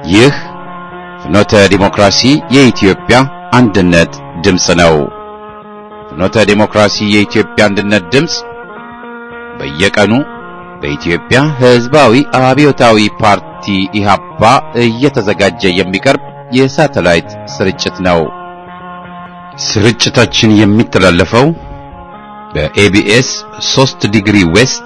ይህ ፍኖተ ዲሞክራሲ የኢትዮጵያ አንድነት ድምፅ ነው። ፍኖተ ዲሞክራሲ የኢትዮጵያ አንድነት ድምፅ በየቀኑ በኢትዮጵያ ሕዝባዊ አብዮታዊ ፓርቲ ኢህአፓ እየተዘጋጀ የሚቀርብ የሳተላይት ስርጭት ነው። ስርጭታችን የሚተላለፈው በኤቢኤስ 3 ዲግሪ ዌስት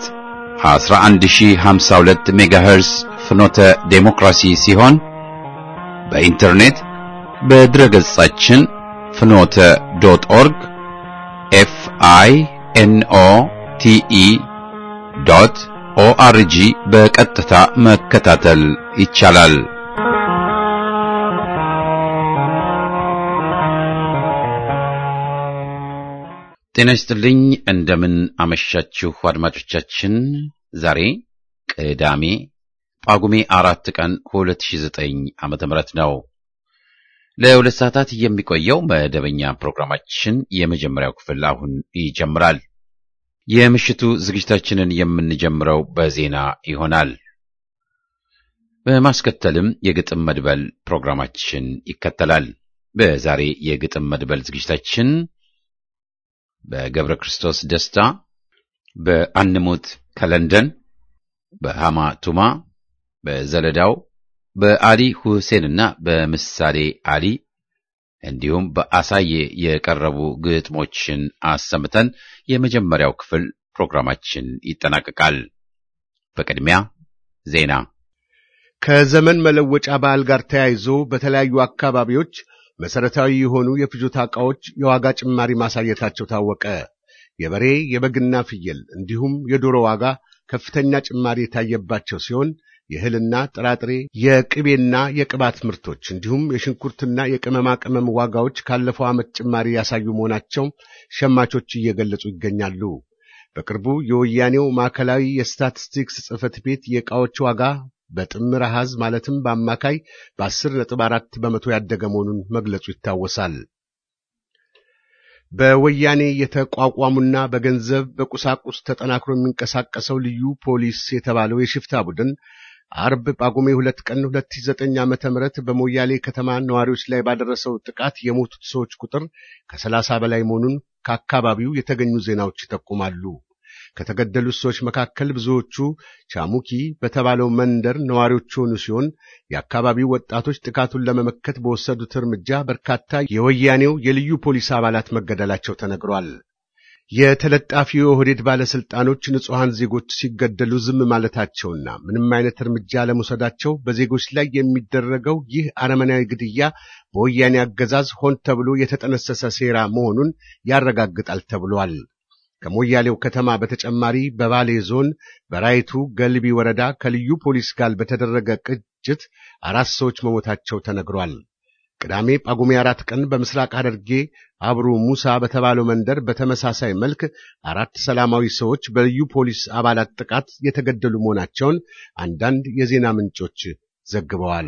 11052 ሜጋሄርስ ፍኖተ ዴሞክራሲ ሲሆን በኢንተርኔት በድረገጻችን ፍኖተ ዶት ኦርግ ኤፍ አይ ኤን ኦ ቲ ኢ ዶት ኦአርጂ በቀጥታ መከታተል ይቻላል። ጤና ይስጥልኝ። እንደምን አመሻችሁ አድማጮቻችን። ዛሬ ቅዳሜ ጳጉሜ አራት ቀን 2009 ዓመተ ምህረት ነው። ለሁለት ሰዓታት የሚቆየው መደበኛ ፕሮግራማችን የመጀመሪያው ክፍል አሁን ይጀምራል። የምሽቱ ዝግጅታችንን የምንጀምረው በዜና ይሆናል። በማስከተልም የግጥም መድበል ፕሮግራማችን ይከተላል። በዛሬ የግጥም መድበል ዝግጅታችን በገብረ ክርስቶስ ደስታ፣ በአንሙት ከለንደን፣ በሃማ ቱማ፣ በዘለዳው፣ በአሊ ሁሴንና በምሳሌ አሊ እንዲሁም በአሳዬ የቀረቡ ግጥሞችን አሰምተን የመጀመሪያው ክፍል ፕሮግራማችን ይጠናቀቃል። በቅድሚያ ዜና። ከዘመን መለወጫ በዓል ጋር ተያይዞ በተለያዩ አካባቢዎች መሰረታዊ የሆኑ የፍጆታ ዕቃዎች የዋጋ ጭማሪ ማሳየታቸው ታወቀ። የበሬ የበግና ፍየል እንዲሁም የዶሮ ዋጋ ከፍተኛ ጭማሪ የታየባቸው ሲሆን የእህልና ጥራጥሬ፣ የቅቤና የቅባት ምርቶች እንዲሁም የሽንኩርትና የቅመማ ቅመም ዋጋዎች ካለፈው ዓመት ጭማሪ ያሳዩ መሆናቸው ሸማቾች እየገለጹ ይገኛሉ። በቅርቡ የወያኔው ማዕከላዊ የስታቲስቲክስ ጽሕፈት ቤት የዕቃዎች ዋጋ በጥምር አሃዝ ማለትም በአማካይ በአስር ነጥብ አራት በመቶ ያደገ መሆኑን መግለጹ ይታወሳል። በወያኔ የተቋቋሙና በገንዘብ በቁሳቁስ ተጠናክሮ የሚንቀሳቀሰው ልዩ ፖሊስ የተባለው የሽፍታ ቡድን አርብ ጳጉሜ ሁለት ቀን 2009 ዓመተ ምህረት በሞያሌ ከተማ ነዋሪዎች ላይ ባደረሰው ጥቃት የሞቱት ሰዎች ቁጥር ከሰላሳ በላይ መሆኑን ከአካባቢው የተገኙ ዜናዎች ይጠቁማሉ። ከተገደሉት ሰዎች መካከል ብዙዎቹ ቻሙኪ በተባለው መንደር ነዋሪዎች የሆኑ ሲሆን የአካባቢው ወጣቶች ጥቃቱን ለመመከት በወሰዱት እርምጃ በርካታ የወያኔው የልዩ ፖሊስ አባላት መገደላቸው ተነግሯል። የተለጣፊው የኦህዴድ ባለስልጣኖች ንጹሐን ዜጎች ሲገደሉ ዝም ማለታቸውና ምንም አይነት እርምጃ ለመውሰዳቸው በዜጎች ላይ የሚደረገው ይህ አረመናዊ ግድያ በወያኔ አገዛዝ ሆን ተብሎ የተጠነሰሰ ሴራ መሆኑን ያረጋግጣል ተብሏል። ከሞያሌው ከተማ በተጨማሪ በባሌ ዞን በራይቱ ገልቢ ወረዳ ከልዩ ፖሊስ ጋር በተደረገ ቅጅት አራት ሰዎች መሞታቸው ተነግሯል። ቅዳሜ ጳጉሜ አራት ቀን በምስራቅ ሐረርጌ አብሩ ሙሳ በተባለው መንደር በተመሳሳይ መልክ አራት ሰላማዊ ሰዎች በልዩ ፖሊስ አባላት ጥቃት የተገደሉ መሆናቸውን አንዳንድ የዜና ምንጮች ዘግበዋል።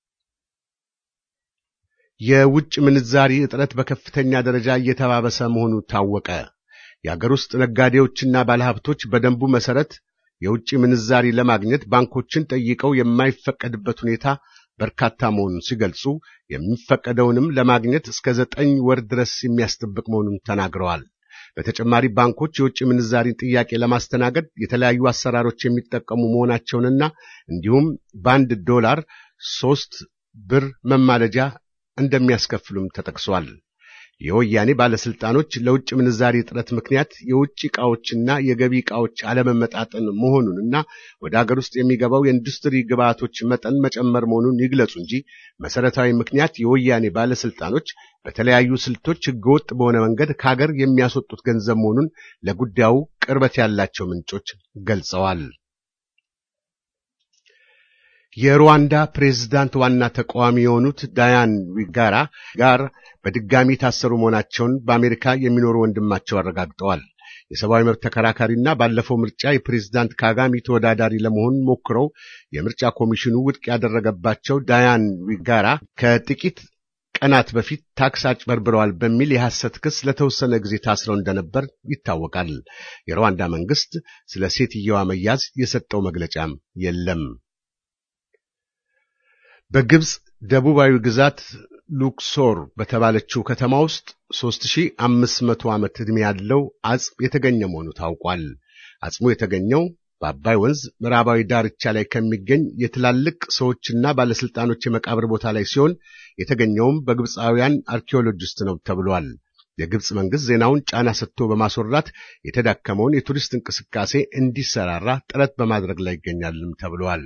የውጭ ምንዛሪ እጥረት በከፍተኛ ደረጃ እየተባበሰ መሆኑ ታወቀ። የአገር ውስጥ ነጋዴዎችና ባለሀብቶች በደንቡ መሰረት የውጭ ምንዛሪ ለማግኘት ባንኮችን ጠይቀው የማይፈቀድበት ሁኔታ በርካታ መሆኑን ሲገልጹ የሚፈቀደውንም ለማግኘት እስከ ዘጠኝ ወር ድረስ የሚያስጠብቅ መሆኑን ተናግረዋል። በተጨማሪ ባንኮች የውጭ ምንዛሪን ጥያቄ ለማስተናገድ የተለያዩ አሰራሮች የሚጠቀሙ መሆናቸውንና እንዲሁም በአንድ ዶላር ሶስት ብር መማለጃ እንደሚያስከፍሉም ተጠቅሷል። የወያኔ ባለስልጣኖች ለውጭ ምንዛሪ እጥረት ምክንያት የውጭ ዕቃዎችና የገቢ ዕቃዎች አለመመጣጠን መሆኑንና ወደ አገር ውስጥ የሚገባው የኢንዱስትሪ ግብዓቶች መጠን መጨመር መሆኑን ይግለጹ እንጂ መሰረታዊ ምክንያት የወያኔ ባለስልጣኖች በተለያዩ ስልቶች ሕገወጥ በሆነ መንገድ ከሀገር የሚያስወጡት ገንዘብ መሆኑን ለጉዳዩ ቅርበት ያላቸው ምንጮች ገልጸዋል። የሩዋንዳ ፕሬዝዳንት ዋና ተቃዋሚ የሆኑት ዳያን ዊጋራ ጋር በድጋሚ ታሰሩ መሆናቸውን በአሜሪካ የሚኖሩ ወንድማቸው አረጋግጠዋል። የሰብአዊ መብት ተከራካሪና ባለፈው ምርጫ የፕሬዝዳንት ካጋሚ ተወዳዳሪ ለመሆን ሞክረው የምርጫ ኮሚሽኑ ውድቅ ያደረገባቸው ዳያን ዊጋራ ከጥቂት ቀናት በፊት ታክስ አጭበርብረዋል በሚል የሐሰት ክስ ለተወሰነ ጊዜ ታስረው እንደነበር ይታወቃል። የሩዋንዳ መንግስት ስለ ሴትየዋ መያዝ የሰጠው መግለጫም የለም። በግብፅ ደቡባዊ ግዛት ሉክሶር በተባለችው ከተማ ውስጥ 3500 ዓመት ዕድሜ ያለው አጽም የተገኘ መሆኑ ታውቋል። አጽሙ የተገኘው በአባይ ወንዝ ምዕራባዊ ዳርቻ ላይ ከሚገኝ የትላልቅ ሰዎችና ባለስልጣኖች የመቃብር ቦታ ላይ ሲሆን የተገኘውም በግብፃውያን አርኪኦሎጂስት ነው ተብሏል። የግብፅ መንግስት ዜናውን ጫና ሰጥቶ በማስወራት የተዳከመውን የቱሪስት እንቅስቃሴ እንዲሰራራ ጥረት በማድረግ ላይ ይገኛልም ተብሏል።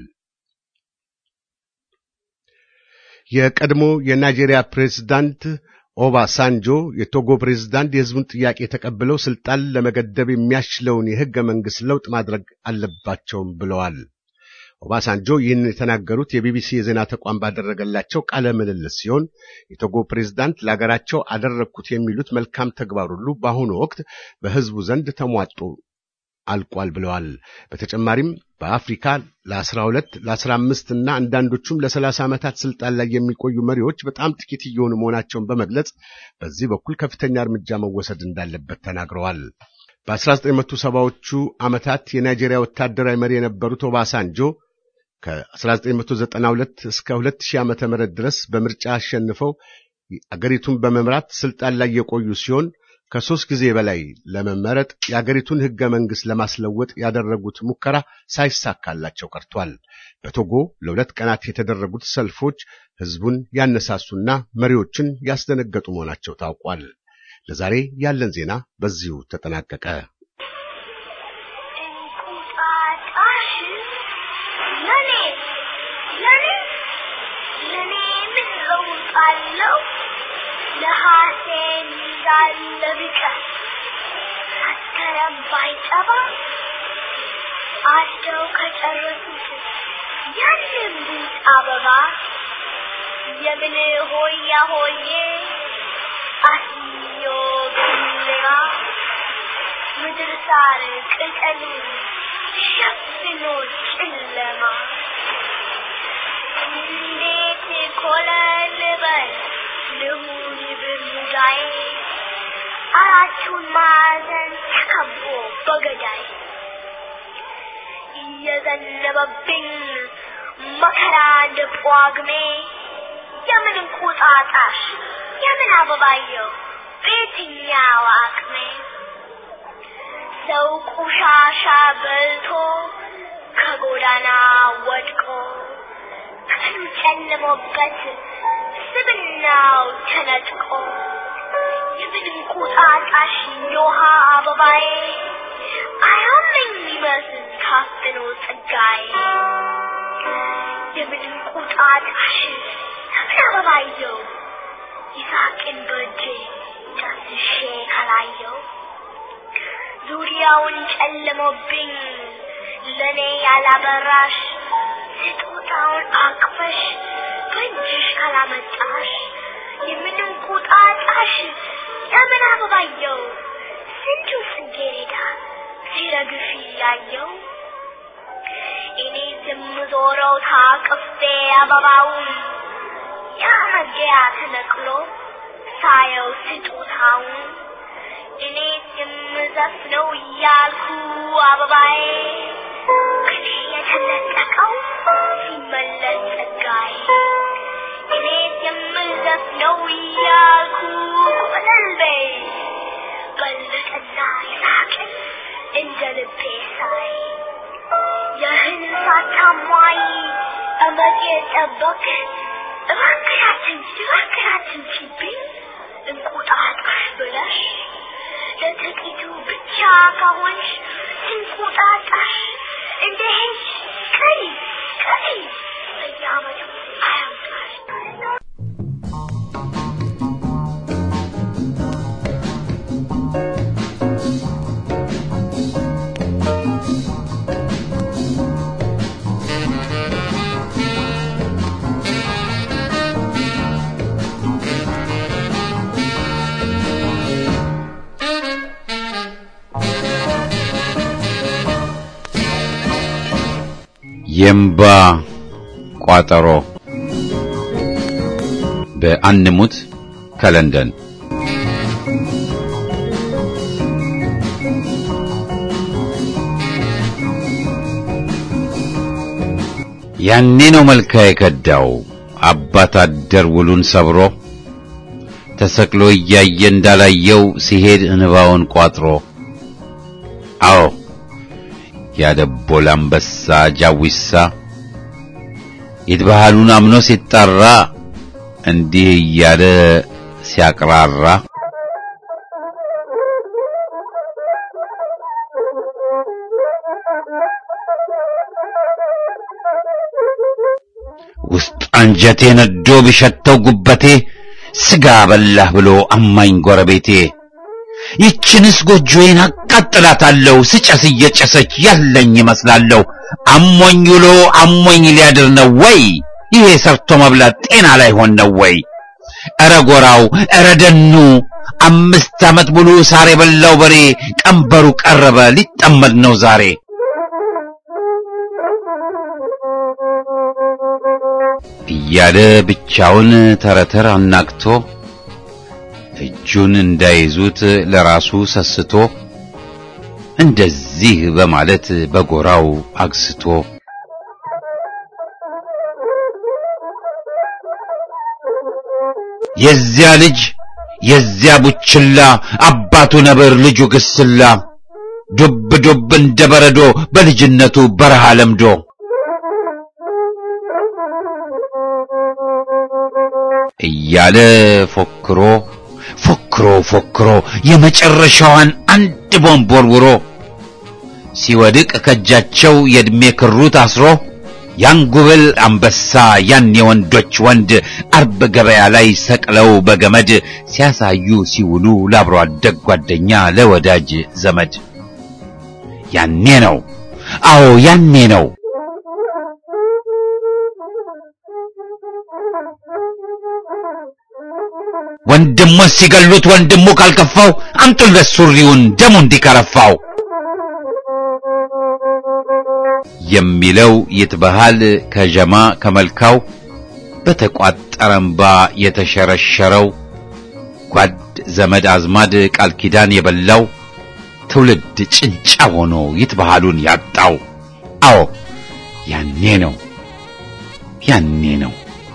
የቀድሞ የናይጄሪያ ፕሬዝዳንት ኦባሳንጆ የቶጎ ፕሬዝዳንት የህዝቡን ጥያቄ ተቀብለው ስልጣን ለመገደብ የሚያስችለውን የህገ መንግስት ለውጥ ማድረግ አለባቸውም ብለዋል። ኦባሳንጆ ይህን የተናገሩት የቢቢሲ የዜና ተቋም ባደረገላቸው ቃለ ምልልስ ሲሆን የቶጎ ፕሬዝዳንት ለሀገራቸው አደረግኩት የሚሉት መልካም ተግባር ሁሉ በአሁኑ ወቅት በህዝቡ ዘንድ ተሟጦ አልቋል ብለዋል። በተጨማሪም በአፍሪካ ለ12 ለ15 እና አንዳንዶቹም ለ30 ዓመታት ስልጣን ላይ የሚቆዩ መሪዎች በጣም ጥቂት እየሆኑ መሆናቸውን በመግለጽ በዚህ በኩል ከፍተኛ እርምጃ መወሰድ እንዳለበት ተናግረዋል። በ1970ዎቹ ዓመታት የናይጄሪያ ወታደራዊ መሪ የነበሩት ኦባሳንጆ ከ1992 እስከ 2000 ዓመተ ምህረት ድረስ በምርጫ አሸንፈው አገሪቱን በመምራት ስልጣን ላይ የቆዩ ሲሆን ከሦስት ጊዜ በላይ ለመመረጥ የአገሪቱን ሕገ መንግሥት ለማስለወጥ ያደረጉት ሙከራ ሳይሳካላቸው ቀርቷል። በቶጎ ለሁለት ቀናት የተደረጉት ሰልፎች ሕዝቡን ያነሳሱና መሪዎችን ያስደነገጡ መሆናቸው ታውቋል። ለዛሬ ያለን ዜና በዚሁ ተጠናቀቀ። እንቁጣጣሽ ለኔ ለኔ ለኔ ምን ለውጥ አለው? ለሐሴን እንዳለ ቢቀር አተረም ባይጠባ አደው ከጨረሱት ያንን ቡጥ አበባ የምን ሆያ ሆዬ አስዮ ገሌራ ምድር ሳር ቅጠሉ ሸፍኖ ጨለማ እንዴት ኮለል በል ልሁን ብርሙዳዬ አራቱን ማዕዘን ተከቦ በገዳይ እየዘነበብኝ መከራ እንደ ጳጉሜ የምን እንቁጣጣሽ የምን አበባየው በየትኛው አቅሜ ሰው ቆሻሻ በልቶ ከጎዳና ወድቆ ቀኑ ጨልሞበት ስብናው ተነጥቆ የምን እንቁጣጣሽ የውሃ አበባዬ አያመኝ ይመስል ታፍኖ ጸጋዬ የምን እንቁጣጣሽ የምን አበባየው ይሳቅን በእጄ ዳስሼ ካላየው ዙሪያውን ጨልሞብኝ ለኔ ያላበራሽ ስጦታውን አቅፈሽ በእጅሽ ካላመጣሽ የምን እንቁጣጣሽ የምን አበባየው ስንቱ ጽጌረዳ ሲረግፍ ያየው እኔ ዝም ዞረው ታቅፌ አበባውን ያ መግቢያ ተነቅሎ ሳየው ስጦታውን እኔ የምዘፍነው እያልኩ አበባዬ ከኔ የተነጠቀው ሲመለስ ጸጋዬ እኔ የምዘፍነው እያልኩ ቆለልቤ በለጠና ይሳቅን እንደ ልቤ ሳይ ይህን ሳታሟይ እመጤ ጠበቅ እባክያችን እባክያችን ችብኝ እንቁጣጣሽ ብለሽ ለጥቂቱ ብቻ ከሆንሽ እንቁጣጣሽ እንደ ሄድሽ ቀሪ ቀሪ በየዓመቱ አያምጣሽ የእምባ ቋጠሮ በአንሙት ከለንደን ያኔ ነው መልካ የከዳው አባት አደር ውሉን ሰብሮ ተሰቅሎ እያየ እንዳላየው ሲሄድ እንባውን ቋጥሮ አዎ ያደቦል አንበሳ ጃዊሳ ይትባህሉን አምኖ ሲጣራ እንዲህ እያለ ሲያቅራራ ውስጥ አንጀቴ ነዶ ቢሸተው ጉበቴ ስጋ በላህ ብሎ አማኝ ጎረቤቴ ይችንስ ጎጆዬን አቃጥላታለሁ ስጨስ እየጨሰች ያለኝ ይመስላለሁ አሞኝ ውሎ አሞኝ ሊያድር ነው ወይ ይሄ ሰርቶ መብላት ጤና ላይ ሆን ነው ወይ ኧረ ጎራው ኧረ ደኑ አምስት ዓመት ሙሉ ሳር የበላው በሬ ቀንበሩ ቀረበ ሊጠመድ ነው ዛሬ እያለ ብቻውን ተረተር አናግቶ እጁን እንዳይዙት ለራሱ ሰስቶ እንደዚህ በማለት በጎራው አግስቶ የዚያ ልጅ የዚያ ቡችላ አባቱ ነብር ልጁ ግስላ ዱብ ዱብ እንደ በረዶ በልጅነቱ በረሃ ለምዶ እያለ ፎክሮ ፎክሮ ፎክሮ የመጨረሻዋን አንድ ቦምብ ወርውሮ ሲወድቅ ከእጃቸው የዕድሜ ክሩ ታስሮ ያን ጉብል አንበሳ ያን የወንዶች ወንድ አርብ ገበያ ላይ ሰቅለው በገመድ ሲያሳዩ ሲውሉ ለአብሮ አደግ ጓደኛ ለወዳጅ ዘመድ ያኔ ነው አዎ ያኔ ነው ወንድሙን ሲገሉት ወንድሙ ካልከፋው አምጡለት ሱሪውን ደሙ እንዲከረፋው የሚለው ይትበሃል ከጀማ ከመልካው በተቋጠረ እምባ የተሸረሸረው ጓድ ዘመድ አዝማድ ቃል ኪዳን የበላው ትውልድ ጭንጫ ሆኖ ይትበሃሉን ያጣው አዎ ያኔ ነው ያኔ ነው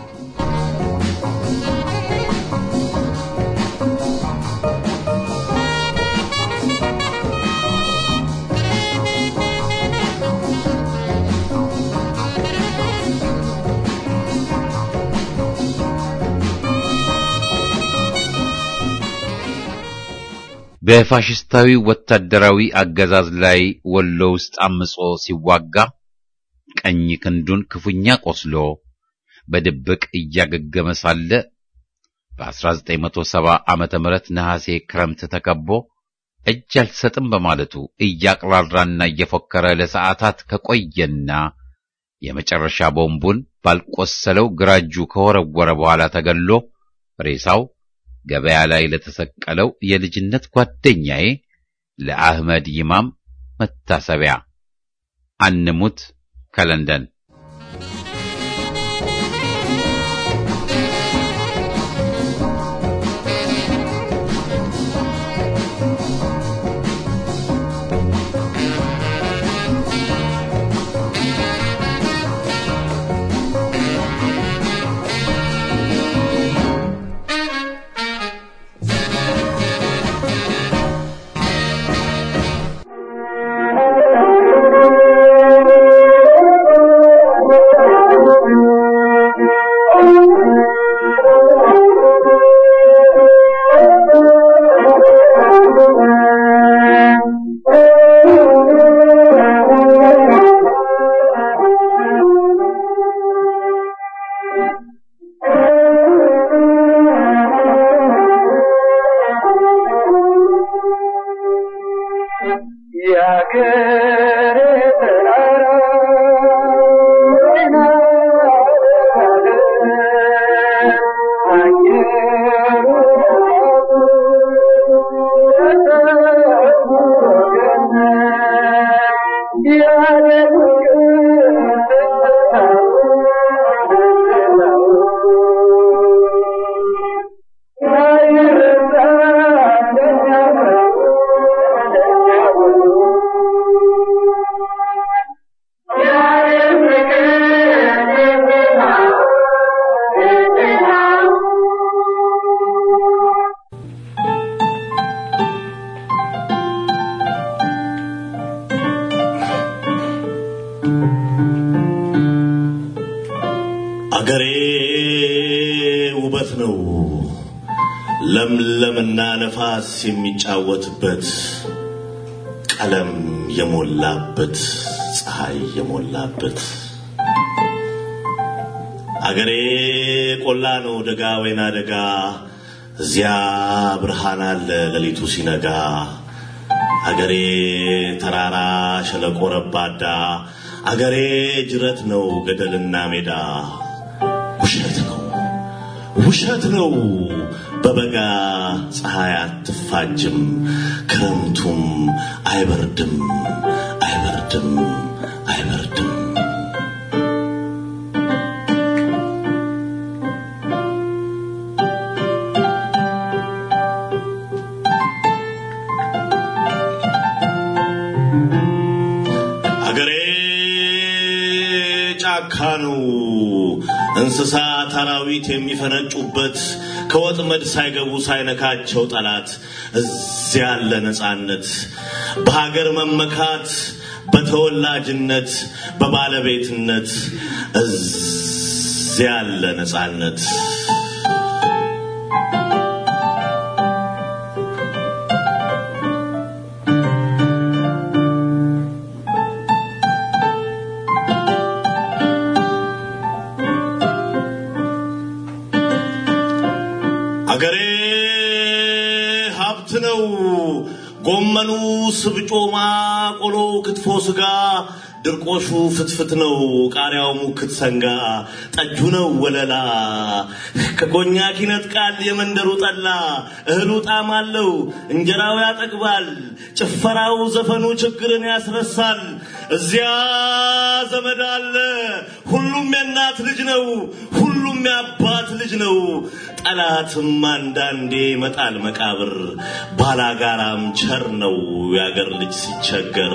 በፋሽስታዊ ወታደራዊ አገዛዝ ላይ ወሎ ውስጥ አምጾ ሲዋጋ ቀኝ ክንዱን ክፉኛ ቆስሎ በድብቅ እያገገመ ሳለ በ1970 ዓመተ ምህረት ነሐሴ ክረምት ተከቦ እጅ አልሰጥም በማለቱ እያቅራራና እየፎከረ ለሰዓታት ከቆየና የመጨረሻ ቦምቡን ባልቆሰለው ግራ እጁ ከወረወረ በኋላ ተገሎ ሬሳው ገበያ ላይ ለተሰቀለው የልጅነት ጓደኛዬ ለአህመድ ይማም መታሰቢያ አንሙት ከለንደን Thank you. አገሬ ውበት ነው ለምለምና ነፋስ የሚጫወትበት ቀለም የሞላበት ፀሐይ የሞላበት አገሬ ቆላ ነው ደጋ ወይና ደጋ እዚያ ብርሃን አለ ሌሊቱ ሲነጋ አገሬ ተራራ ሸለቆ ረባዳ አገሬ ጅረት ነው ገደልና ሜዳ ውሸት ነው ውሸት ነው በበጋ ፀሐይ አትፋጅም ክረምቱም አይበርድም አይበርድም አይበርድም አገሬ ጫካ ነው እንስሳት አራዊት የሚፈነጩበት ከወጥመድ ሳይገቡ ሳይነካቸው ጠላት እዚያ ያለ ነፃነት በሀገር መመካት በተወላጅነት በባለቤትነት እዚያ ያለ ነፃነት አገሬ ሀብት ነው። ጎመኑ ስብጮማ፣ ቆሎ ክትፎ ስጋ፣ ድርቆሹ ፍትፍት ነው። ቃሪያው ሙክት ሰንጋ፣ ጠጁ ነው ወለላ። ከኮኛክ ይነጥቃል የመንደሩ ጠላ። እህሉ ጣዕም አለው፣ እንጀራው ያጠግባል። ጭፈራው ዘፈኑ ችግርን ያስረሳል። እዚያ ዘመድ አለ፣ ሁሉም የእናት ልጅ ነው። ሁሉም የአባት ልጅ ነው። ጠላትም አንዳንዴ ይመጣል መቃብር። ባላጋራም ቸር ነው የአገር ልጅ ሲቸገር።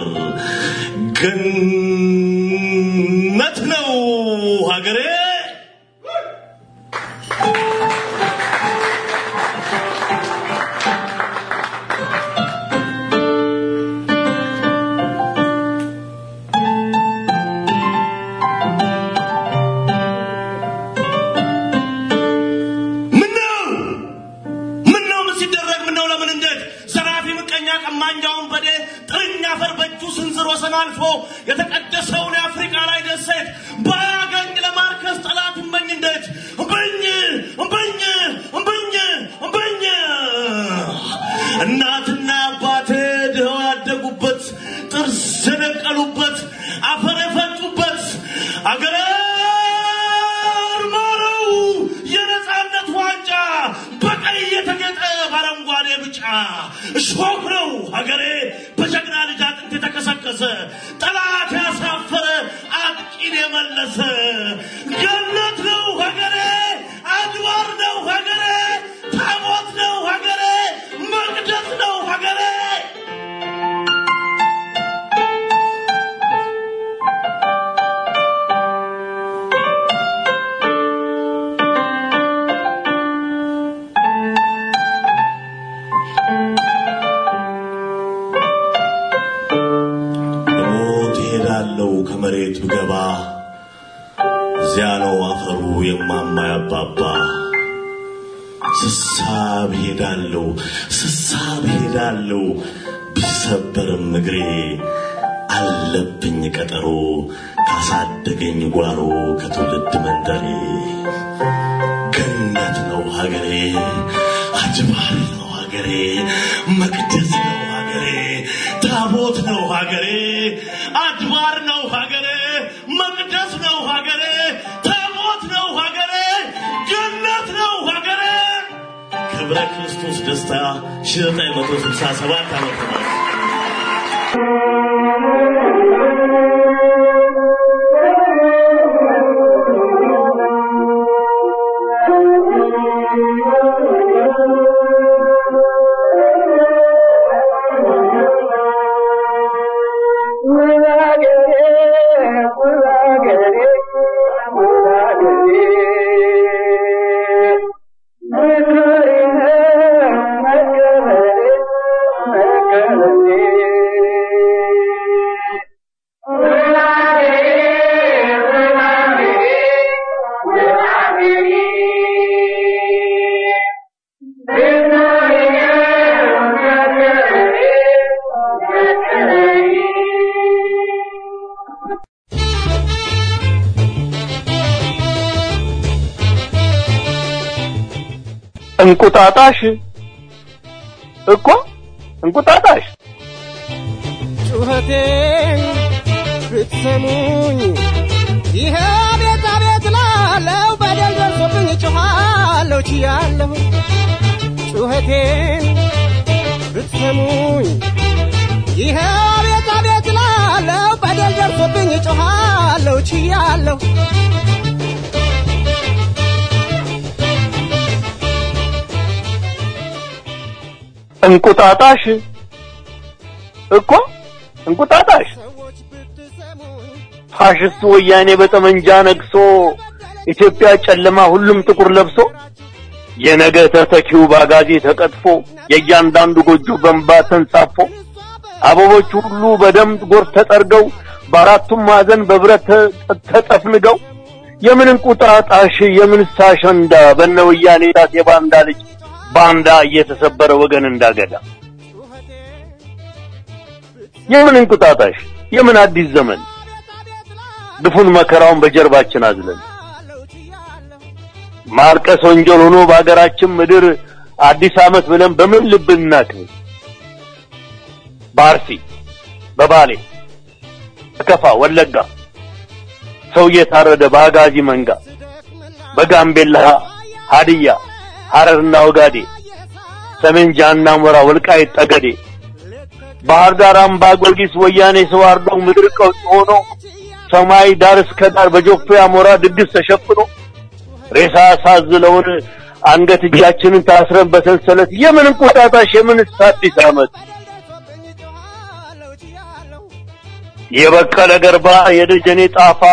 ገነት ነው ሀገሬ። ምነው ምነው ምን ሲደረግ ምነው ለምን እንዴት ዘራፊ ምቀኛ ቀማኛውን በዴ ጥርኛ አፈር በእጁ ስንዝር ወሰን አልፎ የተቀደሰውን የአፍሪካ ላይ ደሴት ባያገኝ ለማርከስ ጠላት እመኝ እንዴት እምበኝ እምበኝ እምበኝ እምበኝ እናትና አባቴ ድኸው ያደጉበት ጥርስ የነቀሉበት አፈር የፈጩበት አገሬ ማረው የነፃነት ዋንጫ በቀይ የተጌጠ በአረንጓዴ ብጫ እሾህ ነው ሀገሬ በጀግና ልጅ አጥንት የተከሰከሰ ጠላት ያሳፈረ አጥቂን የመለሰ ገነት ነው ሀገሬ አድባር ነው ሀገሬ ታቦት ነው ሀገሬ መቅደስ ነው ሀገሬ ሞት እሄዳለሁ ከመሬት ብገባ እዚያ ነው አፈሩ የማማ ያባባ ስሳብ ሄዳለሁ ስሳብ ሄዳለሁ ቢሰበርም እግሬ አለብኝ ቀጠሮ ካሳደገኝ ጓሮ ከትውልድ መንደሬ ገነት ነው ሀገሬ አጅባር ነው ሀገሬ መቅደስ ነው ሀገሬ ታቦት ነው ሀገሬ አድባር ነው ሀገሬ መቅደስ ነው ሀገሬ ታቦት ነው ሀገሬ ገነት ነው ሀገሬ ክብረ ክርስቶስ ደስታ 1967 ዓመተ ምህረት Thank you. እንቁጣጣሽ እኮ እንቁጣጣሽ ጩኸቴን ብትሰሙኝ ይሄ ቤት አቤት ላለው በደል ደርሶብኝ ጮኻለሁ ችያለሁ ጩኸቴን ብትሰሙኝ ይሄ ቤት አቤት ላለው በደል ደርሶብኝ ጮኻለሁ ችያለሁ እንቁጣጣሽ እኮ እንቁጣጣሽ ሰዎች ብትሰሙኝ ፋሽስቱ ወያኔ በጠመንጃ ነግሶ ኢትዮጵያ ጨለማ ሁሉም ጥቁር ለብሶ የነገ ተተኪው ባጋዜ ተቀጥፎ የእያንዳንዱ ጎጆ በንባ ተንሳፎ አበቦች ሁሉ በደም ጎርፍ ተጠርገው በአራቱም ማዕዘን በብረት ተ- ተጠፍንገው የምን እንቁጣጣሽ የምን አሸንዳ በነ ወያኔ ጣት የባንዳ ልጅ ባንዳ እየተሰበረ ወገን እንዳገዳ የምን እንቁጣጣሽ የምን አዲስ ዘመን ድፉን መከራውን በጀርባችን አዝለን ማልቀስ ወንጀል ሆኖ በሀገራችን ምድር አዲስ ዓመት ብለን በምን ልብ እናክብር? በአርሲ በባሌ በከፋ ወለጋ ሰው እየታረደ በአጋዚ መንጋ በጋምቤላ ሀዲያ ሐረርና ወጋዴ ሰሜን ጃና ሞራ ወልቃይት ጠገዴ ባህር ዳር አምባ ጊዮርጊስ ወያኔ ሰው አርዶ ምድር ቀውጥ ሆኖ ሰማይ ዳር እስከ ዳር በጆፌ አሞራ ድግስ ተሸፍኖ ሬሳ ሳዝለውን አንገት እጃችንን ታስረን በሰንሰለት የምን እንቁጣጣሽ የምን አዲስ ዓመት የበቀለ ገርባ የደጀኔ ጣፋ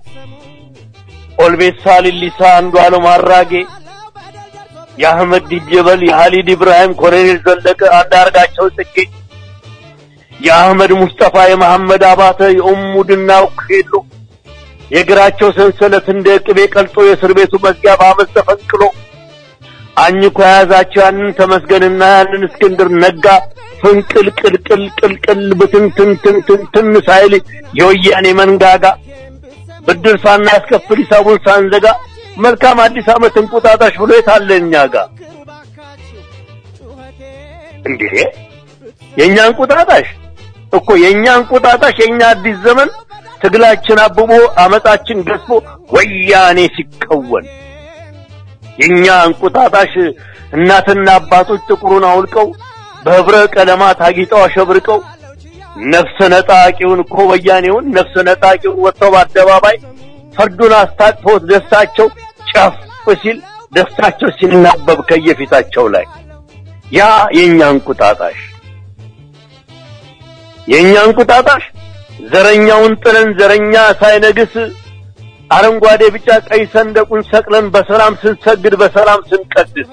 ኦልቤሳ ሊሊሳ አንዱ አለም አራጌ የአህመድ ዲጀበል የሀሊድ ኢብራሂም ኮሎኔል ዘለቀ አንዳርጋቸው ጽጌ የአህመድ ሙስጠፋ የመሐመድ አባተ የኡሙ ድናው ኬሎ የእግራቸው ሰንሰለት እንደ ቅቤ ቀልጦ የእስር ቤቱ መዝጊያ በአመት ተፈንቅሎ አኝኮ የያዛቸው ያንን ተመስገንና ያንን እስክንድር ነጋ ፍንቅል ቅልቅል ቅልቅል ብትንትንትንትን ሳይል የወያኔ መንጋጋ ብድር ሳናስከፍል ሂሳቡን ሳንዘጋ መልካም አዲስ ዓመት እንቁጣጣሽ ብሎ የታለ እኛ ጋር እንዴ የእኛ እንቁጣጣሽ እኮ የእኛ እንቁጣጣሽ የእኛ አዲስ ዘመን ትግላችን አብቦ አመጣችን ገዝፎ ወያኔ ሲከወን የእኛ እንቁጣጣሽ እናትና አባቶች ጥቁሩን አውልቀው በህብረ ቀለማት አጊጠው አሸብርቀው ነፍሰ ነጣቂውን እኮ ወያኔውን ነፍሰ ነጣቂውን ወጥተው በአደባባይ ፈርዱን አስታጥፈውት ደስታቸው ጨፍ ሲል ደስታቸው ሲናበብ ከየፊታቸው ላይ ያ የእኛ እንቁጣጣሽ የእኛ እንቁጣጣሽ ዘረኛውን ጥለን ዘረኛ ሳይነግስ አረንጓዴ ቢጫ ቀይ ሰንደቁን ሰቅለን በሰላም ስንሰግድ በሰላም ስንቀድስ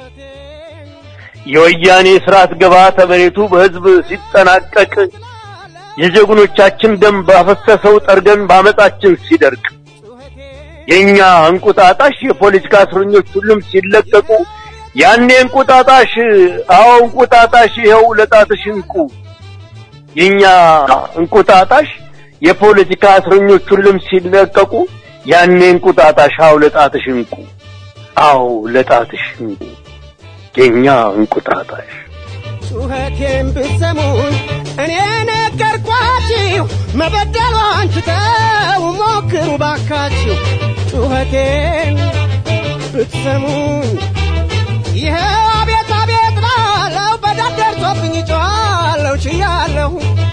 የወያኔ ስርዓት ግብዓተ መሬቱ በህዝብ ሲጠናቀቅ የጀግኖቻችን ደም ባፈሰሰው ጠርገን ባመጣችን ሲደርቅ የኛ እንቁጣጣሽ የፖለቲካ እስረኞች ሁሉም ሲለቀቁ ያኔ እንቁጣጣሽ አዎ እንቁጣጣሽ ይኸው ለጣትሽ እንቁ የኛ እንቁጣጣሽ የፖለቲካ እስረኞች ሁሉም ሲለቀቁ ያኔ እንቁጣጣሽ አዎ ለጣትሽ እንቁ አዎ ለጣትሽ እንቁ የኛ እንቁጣጣሽ ጩኸቴን ብትሰሙኝ እኔ ነገርኳችሁ መበደሏን ትተው ሞክሩ ባካችሁ ጩኸቴን ብትሰሙኝ ይኸው አቤት አቤት ላለው በደል ደርሶብኝ ጮኻለሁ ችያለሁ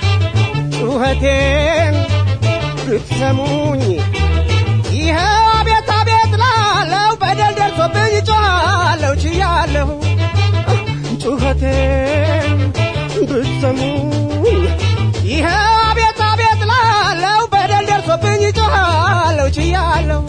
ጩኸቴን ብትሰሙኝ ይኸው አቤት አቤት ላለው በደል ደርሶብኝ ጮኻለሁ ችያለሁ ጩኸቴን ብትሰሙኝ ይኸው አቤት አቤት ላለው በደል ደርሶብኝ ጮኻለሁ ችያለሁ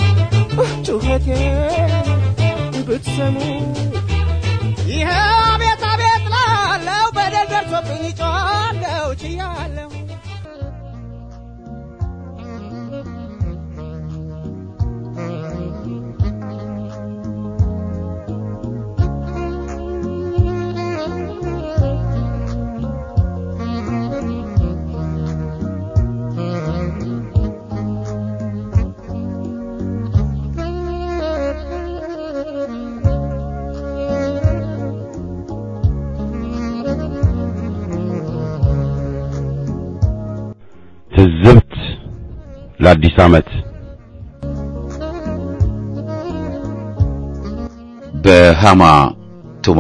ጩኸቴን ብትሰሙኝ ይኸው አቤት አቤት ላለው በደል ደርሶብኝ ጮኻለሁ ችያለሁ ለአዲስ ዓመት በሃማ ቱማ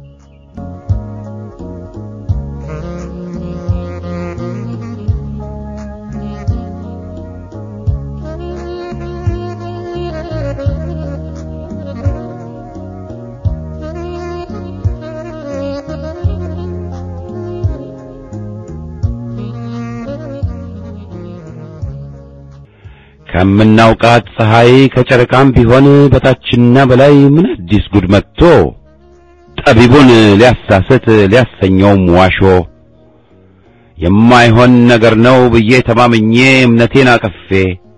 ከምናውቃት ፀሐይ ከጨረቃም ቢሆን በታችና በላይ ምን አዲስ ጉድ መጥቶ ጠቢቡን ሊያሳስት ሊያሰኘውም ዋሾ የማይሆን ነገር ነው ብዬ ተማምኜ እምነቴን አቅፌ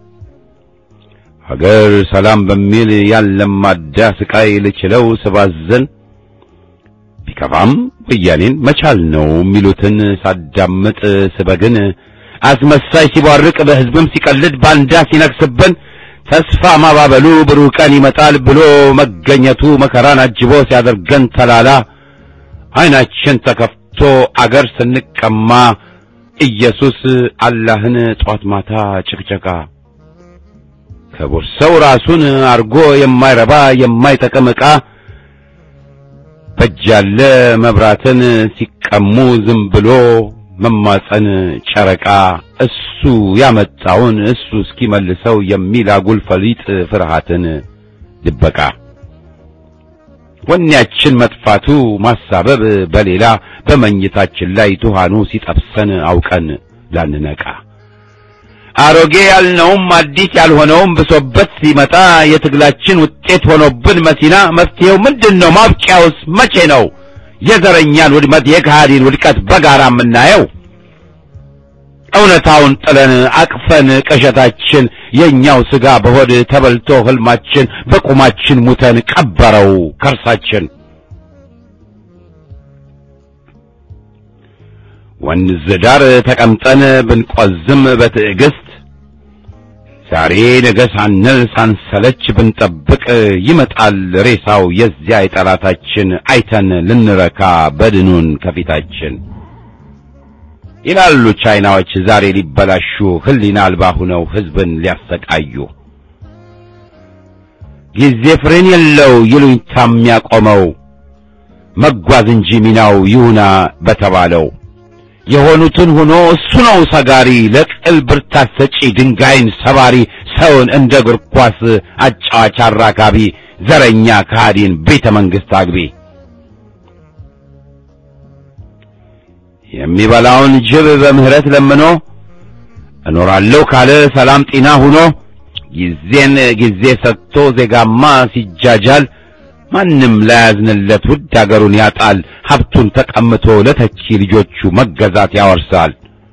ሀገር ሰላም በሚል ያለማዳ ስቃይ ልችለው ስባዘን ቢከፋም ወያኔን መቻል ነው የሚሉትን ሳዳምጥ ስበግን አስመሳይ ሲቧርቅ በሕዝብም ሲቀልድ ባንዳ ሲነግስብን ተስፋ ማባበሉ ብሩህ ቀን ይመጣል ብሎ መገኘቱ መከራን አጅቦ ሲያደርገን ተላላ ዓይናችን ተከፍቶ አገር ስንቀማ ኢየሱስ አላህን ጧት ማታ ጭቅጨቃ ክቡር ሰው ራሱን አርጎ የማይረባ የማይጠቅም ዕቃ በጃለ መብራትን ሲቀሙ ዝም ብሎ መማፀን ጨረቃ እሱ ያመጣውን እሱ እስኪመልሰው የሚል አጉል ፈሊጥ ፍርሃትን ድበቃ ወኔያችን መጥፋቱ ማሳበብ በሌላ በመኝታችን ላይ ቱሃኑ ሲጠብሰን አውቀን ላንነቃ አሮጌ ያልነውም አዲስ ያልሆነውም ብሶበት ሲመጣ የትግላችን ውጤት ሆኖብን መሲና መፍትሄው ምንድን ነው? ማብቂያውስ መቼ ነው? የዘረኛን ውድመት የካሃዲን ውድቀት በጋራ የምናየው እውነታውን ጥለን አቅፈን ቅዠታችን የእኛው ሥጋ በሆድ ተበልቶ ሕልማችን በቁማችን ሙተን ቀበረው ከርሳችን ወንዝ ዳር ተቀምጠን ብንቆዝም በትዕግስት ዛሬ ነገ ሳንል ሳንሰለች ብንጠብቅ ይመጣል ሬሳው የዚያ የጠላታችን አይተን ልንረካ በድኑን ከፊታችን ይላሉ ቻይናዎች ዛሬ ሊበላሹ ሕሊና አልባ ሁነው ሕዝብን ሊያሰቃዩ ጊዜ ፍሬን የለው ይሉኝታ የሚያቆመው መጓዝ እንጂ ሚናው ይሁና በተባለው የሆኑትን ሆኖ እሱ ነው ሰጋሪ ለቅል ብርታት ሰጪ ድንጋይን ሰባሪ ሰውን እንደ እግር ኳስ አጫዋች አራካቢ ዘረኛ ከሃዲን ቤተ መንግሥት አግቢ የሚበላውን ጅብ በምህረት ለምኖ እኖራለሁ ካለ ሰላም ጤና ሁኖ ጊዜን ጊዜ ሰጥቶ ዜጋማ ሲጃጃል ማንም ላያዝንለት ውድ አገሩን ያጣል። ሀብቱን ተቀምቶ ለተቺ ልጆቹ መገዛት ያወርሳል።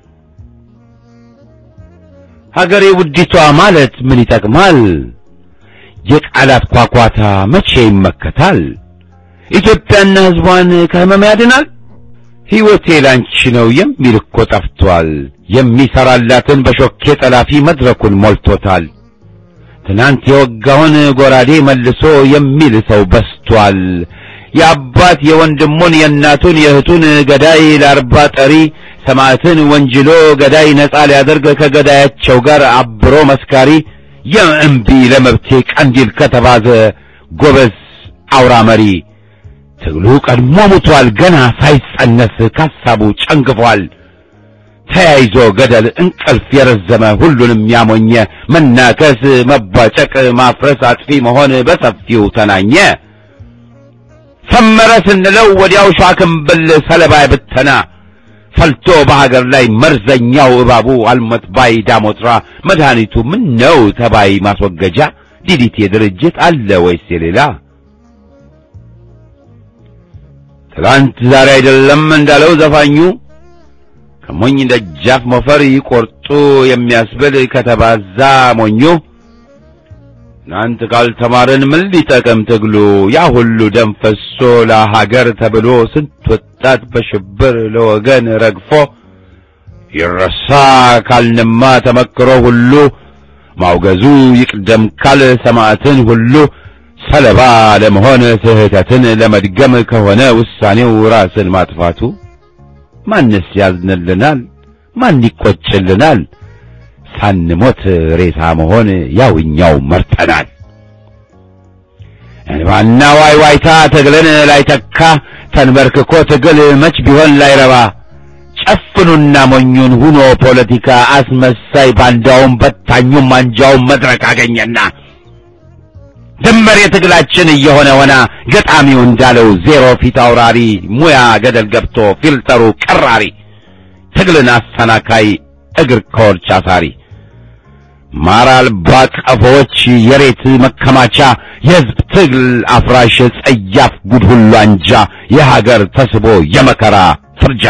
ሀገሬ ውዲቷ ማለት ምን ይጠቅማል? የቃላት ኳኳታ መቼ ይመከታል? ኢትዮጵያና ሕዝቧን ከሕመም ያድናል? ሕይወቴ ላንቺ ነው የሚል እኮ ጠፍቷል። የሚሰራላትን በሾኬ ጠላፊ መድረኩን ሞልቶታል። ትናንት የወጋውን ጎራዴ መልሶ የሚል ሰው በስቷል። የአባት የወንድሙን የእናቱን የእህቱን ገዳይ ለአርባ ጠሪ ሰማዕትን ወንጅሎ ገዳይ ነጻ ሊያደርግ ከገዳያቸው ጋር አብሮ መስካሪ የእምቢ ለመብቴ ቀንዲል ከተባዘ ጎበዝ አውራ መሪ ትግሉ ቀድሞ ሙቷል። ገና ሳይጸነስ ካሳቡ ጨንግፏል። ተያይዞ ገደል እንቅልፍ የረዘመ ሁሉንም ያሞኘ መናከስ፣ መቧጨቅ፣ ማፍረስ፣ አጥፊ መሆን በሰፊው ተናኘ። ሰመረ ስንለው ወዲያው ሻክምብል ሰለባ ብተና ፈልቶ በሀገር ላይ መርዘኛው እባቡ አልሞት ባይ ዳሞትራ መድኃኒቱ ምን ነው ተባይ ማስወገጃ ዲዲቴ ድርጅት አለ ወይስ የሌላ? ትላንት ዛሬ አይደለም እንዳለው ዘፋኙ ከሞኝ ደጃፍ ሞፈር ይቆርጡ የሚያስብል ከተባዛ ሞኙ ትናንት ካልተማርን ምን ሊጠቅም ትግሉ? ያ ሁሉ ደም ፈሶ ለሀገር ተብሎ ስንት ወጣት በሽብር ለወገን ረግፎ ይረሳ ካልንማ ተመክሮ ሁሉ ማውገዙ ይቅደም ካል ሰማዕትን ሁሉ ሰለባ ለመሆን ስህተትን ለመድገም ከሆነ ውሳኔው ራስን ማጥፋቱ ማንስ ያዝንልናል? ማን ይቆጭልናል? ሳንሞት ሬሳ መሆን ያውኛው መርጠናል። እንባና ዋይዋይታ ትግልን ላይተካ ተንበርክኮ ትግል መች ቢሆን ላይረባ ጨፍኑና ሞኙን ሁኖ ፖለቲካ አስመሳይ ባንዳውም በታኙም አንጃውም መድረክ አገኘና ድንበር የትግላችን እየሆነ ሆና ገጣሚው እንዳለው ዜሮ ፊት አውራሪ ሙያ ገደል ገብቶ ፊልተሩ ቀራሪ ትግልን አሰናካይ እግር ከወርች አሳሪ ማር አልባ ቀፎዎች የሬት መከማቻ የሕዝብ ትግል አፍራሽ ጸያፍ ጉድ ሁሉ አንጃ የሀገር ተስቦ የመከራ ፍርጃ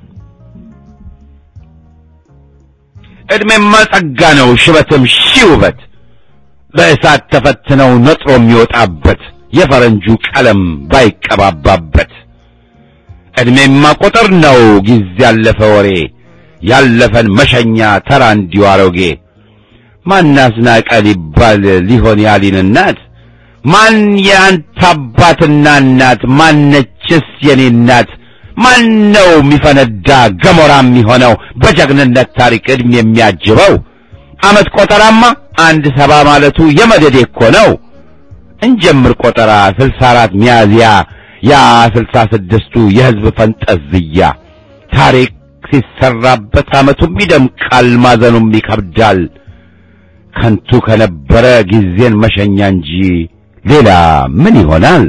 ዕድሜማ ጸጋ ነው ሽበትም ሺህ ውበት በእሳት ተፈትነው ነጥሮ የሚወጣበት የፈረንጁ ቀለም ባይቀባባበት ዕድሜማ ቁጥር ነው ጊዜ ያለፈ ወሬ ያለፈን መሸኛ ተራ እንዲሁ አሮጌ ማን አስናቀ ሊባል ሊሆን ያሊን እናት ማን የአንተ አባትና እናት ማነችስ የኔ እናት ማን ነው የሚፈነዳ ገሞራ የሚሆነው በጀግንነት ታሪክ ዕድሜ የሚያጅበው ዓመት ቆጠራማ አንድ ሰባ ማለቱ የመደዴ እኮ ነው። እንጀምር ቆጠራ ስልሳ አራት ሚያዝያ ያ ስልሳ ስድስቱ የሕዝብ ፈንጠዝያ ታሪክ ሲሰራበት ዓመቱም ይደምቃል፣ ማዘኑም ይከብዳል። ከንቱ ከነበረ ጊዜን መሸኛ እንጂ ሌላ ምን ይሆናል?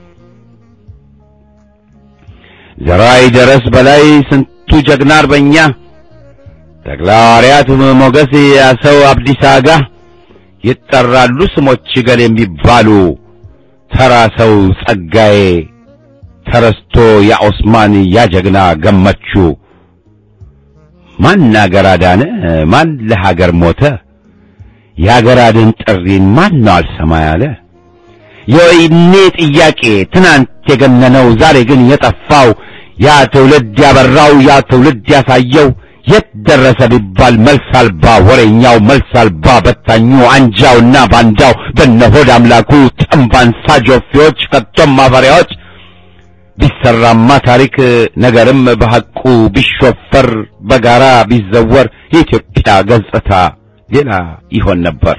ዘራይ ደረስ በላይ ስንቱ ጀግና አርበኛ ተክለሐዋርያት ሞገስ ያሰው አብዲሳ አጋ ይጠራሉ ስሞች ገል የሚባሉ ተራ ሰው ጸጋዬ ተረስቶ ያ ኦስማን ያ ጀግና ገመቹ ማን አገር አዳነ ማን ለሀገር ሞተ የሀገር አድን ጥሪን ማን ነው አልሰማ ያለ የወይኔ ጥያቄ ትናንት የገነነው ዛሬ ግን የጠፋው ያ ትውልድ ያበራው ያ ትውልድ ያሳየው የት ደረሰ ቢባል መልስ አልባ ወሬኛው መልስ አልባ በታኙ አንጃውና ባንዳው በነሆድ አምላኩ ጠንባንሳ ጆፌዎች ከቶም ማፈሪያዎች ቢሰራማ ታሪክ ነገርም በሐቁ ቢሾፈር በጋራ ቢዘወር የኢትዮጵያ ገጽታ ሌላ ይሆን ነበር።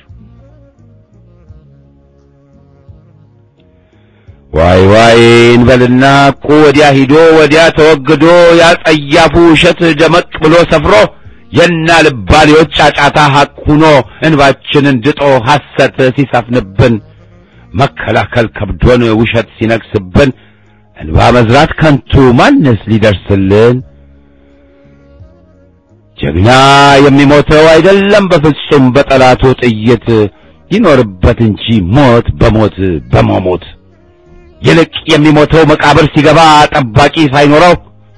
ዋይ ዋይ እንበልና እቁ ወዲያ ሂዶ ወዲያ ተወግዶ ያጸያፉ ውሸት ደመቅ ብሎ ሰፍሮ የና ልባሌዎች ጫጫታ ሐቅ ሁኖ እንባችንን ድጦ ሐሰት ሲሰፍንብን መከላከል ከብዶን ውሸት ሲነግስብን እንባ መዝራት ከንቱ ማንስ ሊደርስልን? ጀግና የሚሞተው አይደለም በፍጹም በጠላቱ ጥይት ይኖርበት እንጂ ሞት በሞት በመሞት ይልቅ የሚሞተው መቃብር ሲገባ ጠባቂ ሳይኖረው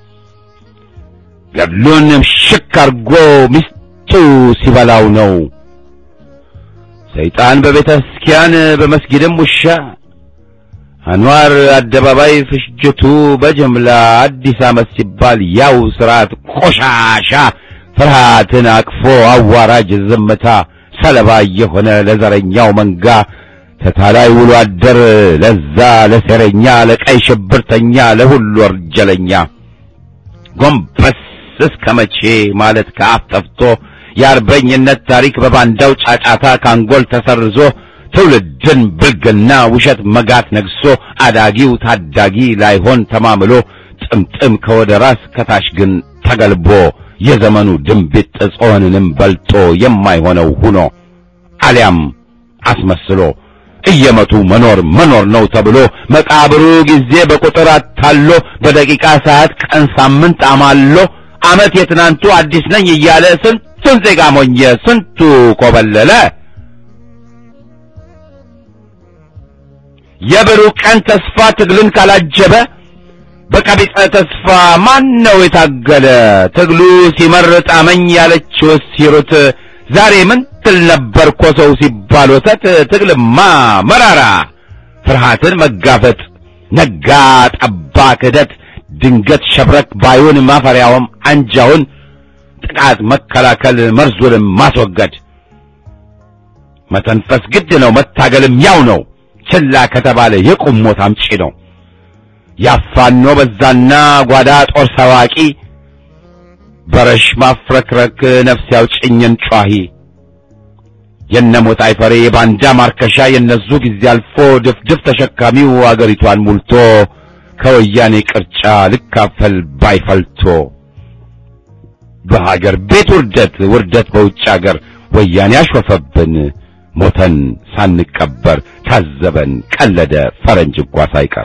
ገድሉን ሽክ አርጎ ሚስቱ ሲበላው ነው። ሰይጣን በቤተ ክርስቲያን በመስጊድም ውሻ አንዋር አደባባይ ፍሽጅቱ በጅምላ አዲስ ዓመት ሲባል ያው ስርዓት ቆሻሻ ፍርሃትን አቅፎ አዋራጅ ዝምታ ሰለባ የሆነ ለዘረኛው መንጋ ተታላይ ውሎ አደር ለዛ ለሴረኛ ለቀይ ሽብርተኛ ለሁሉ ወንጀለኛ ጎንበስ እስከ መቼ ማለት ከአፍ ጠፍቶ የአርበኝነት ታሪክ በባንዳው ጫጫታ ካንጎል ተሰርዞ ትውልድን ብልግና ውሸት መጋት ነግሶ አዳጊው ታዳጊ ላይሆን ተማምሎ ጥምጥም ከወደ ራስ ከታች ግን ተገልቦ የዘመኑ ድንቢጥ ጾንንም በልጦ የማይሆነው ሁኖ አሊያም አስመስሎ እየመቱ መኖር መኖር ነው ተብሎ መቃብሩ ጊዜ በቁጥር አታሎ በደቂቃ ሰዓት ቀን ሳምንት አማሎ ዓመት የትናንቱ አዲስ ነኝ እያለ ስንቱን ዜጋ ሞኘ ስንቱ ኮበለለ። የብሩህ ቀን ተስፋ ትግልን ካላጀበ በቀቢጸ ተስፋ ማን ነው የታገለ? ትግሉ ሲመርጥ አመኝ ያለችውስ ሲሩት ዛሬ ምን ትል ነበር እኮ ሰው ሲባል ወተት ትግልማ መራራ ፍርሃትን መጋፈጥ ነጋ ጠባ ክህደት ድንገት ሸብረክ ባዩን ማፈሪያውም አንጃውን ጥቃት መከላከል መርዙንም ማስወገድ መተንፈስ ግድ ነው መታገልም ያው ነው ችላ ከተባለ የቁም ሞት አምጪ ነው ያፋኖ በዛና ጓዳ ጦር ሰዋቂ በረሽ ማፍረክረክ ነፍስ ያውጭኝን ጯሂ የነሞት አይፈሬ የባንዳ ማርከሻ የነሱ ጊዜ አልፎ ድፍድፍ ተሸካሚው አገሪቷን ሙልቶ ከወያኔ ቅርጫ ልካፈል ባይፈልቶ በሀገር ቤት ውርደት ውርደት በውጭ አገር ወያኔ አሾፈብን ሞተን ሳንቀበር ታዘበን ቀለደ ፈረንጅ እንኳ ሳይቀር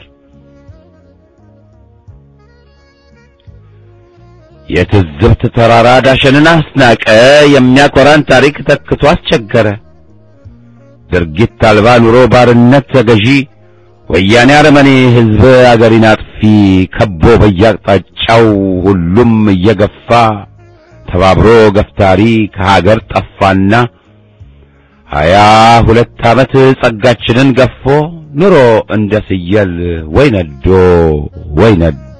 የትዝብት ተራራ ዳሸንን አስናቀ የሚያኮራን ታሪክ ተክቶ አስቸገረ ድርጊት አልባ ኑሮ ባርነት ተገዢ ወያኔ አረመኔ ሕዝብ አገሪን አጥፊ ከቦ በያቅጣጫው ሁሉም እየገፋ ተባብሮ ገፍታሪ ከሀገር ጠፋና ሀያ ሁለት ዓመት ጸጋችንን ገፎ ኑሮ እንደ ፍየል ወይ ነዶ ወይ ነዶ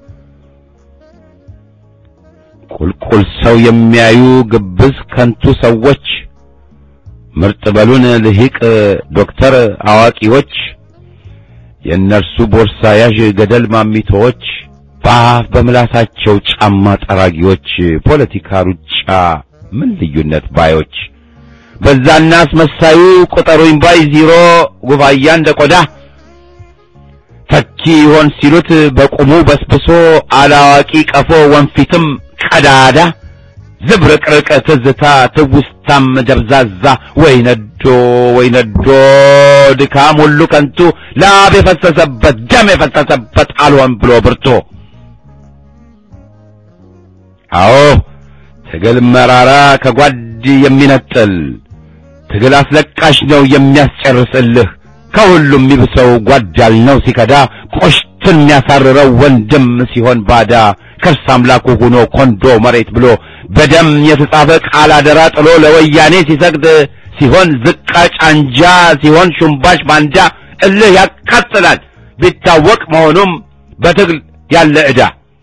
ቁልቁል ሰው የሚያዩ ግብዝ ከንቱ ሰዎች ምርጥ በሉን ልሂቅ ዶክተር አዋቂዎች የእነርሱ ቦርሳ ያዥ ገደል ማሚቶዎች በአፍ በምላሳቸው ጫማ ጠራጊዎች ፖለቲካ ሩጫ ምን ልዩነት ባዮች በዛና አስመሳዩ ቁጠሩኝ ባይ ዚሮ ጉባያ እንደ ቆዳ ተኪ ይሆን ሲሉት በቁሙ በስብሶ አላዋቂ ቀፎ ወንፊትም ቀዳዳ ዝብርቅርቅ ትዝታ ትውስታም ደብዛዛ ወይ ነዶ ወይ ነዶ ድካም ሁሉ ከንቱ ላብ የፈሰሰበት ደም የፈሰሰበት አልሆን ብሎ ብርቶ አዎ ትግል መራራ ከጓድ የሚነጥል ትግል አስለቃሽ ነው የሚያስጨርስልህ ከሁሉም የሚብሰው ጓዳል ነው ሲከዳ ቆሽትን የሚያሳርረው ወንድም ሲሆን ባዳ ከርስ አምላኩ ሆኖ ኮንዶ መሬት ብሎ በደም የተጻፈ ቃል አደራ ጥሎ ለወያኔ ሲሰግድ ሲሆን ዝቃጭ አንጃ ሲሆን ሹምባሽ ባንዳ እልህ ያቃጥላል ቢታወቅ መሆኑም በትግል ያለ ዕዳ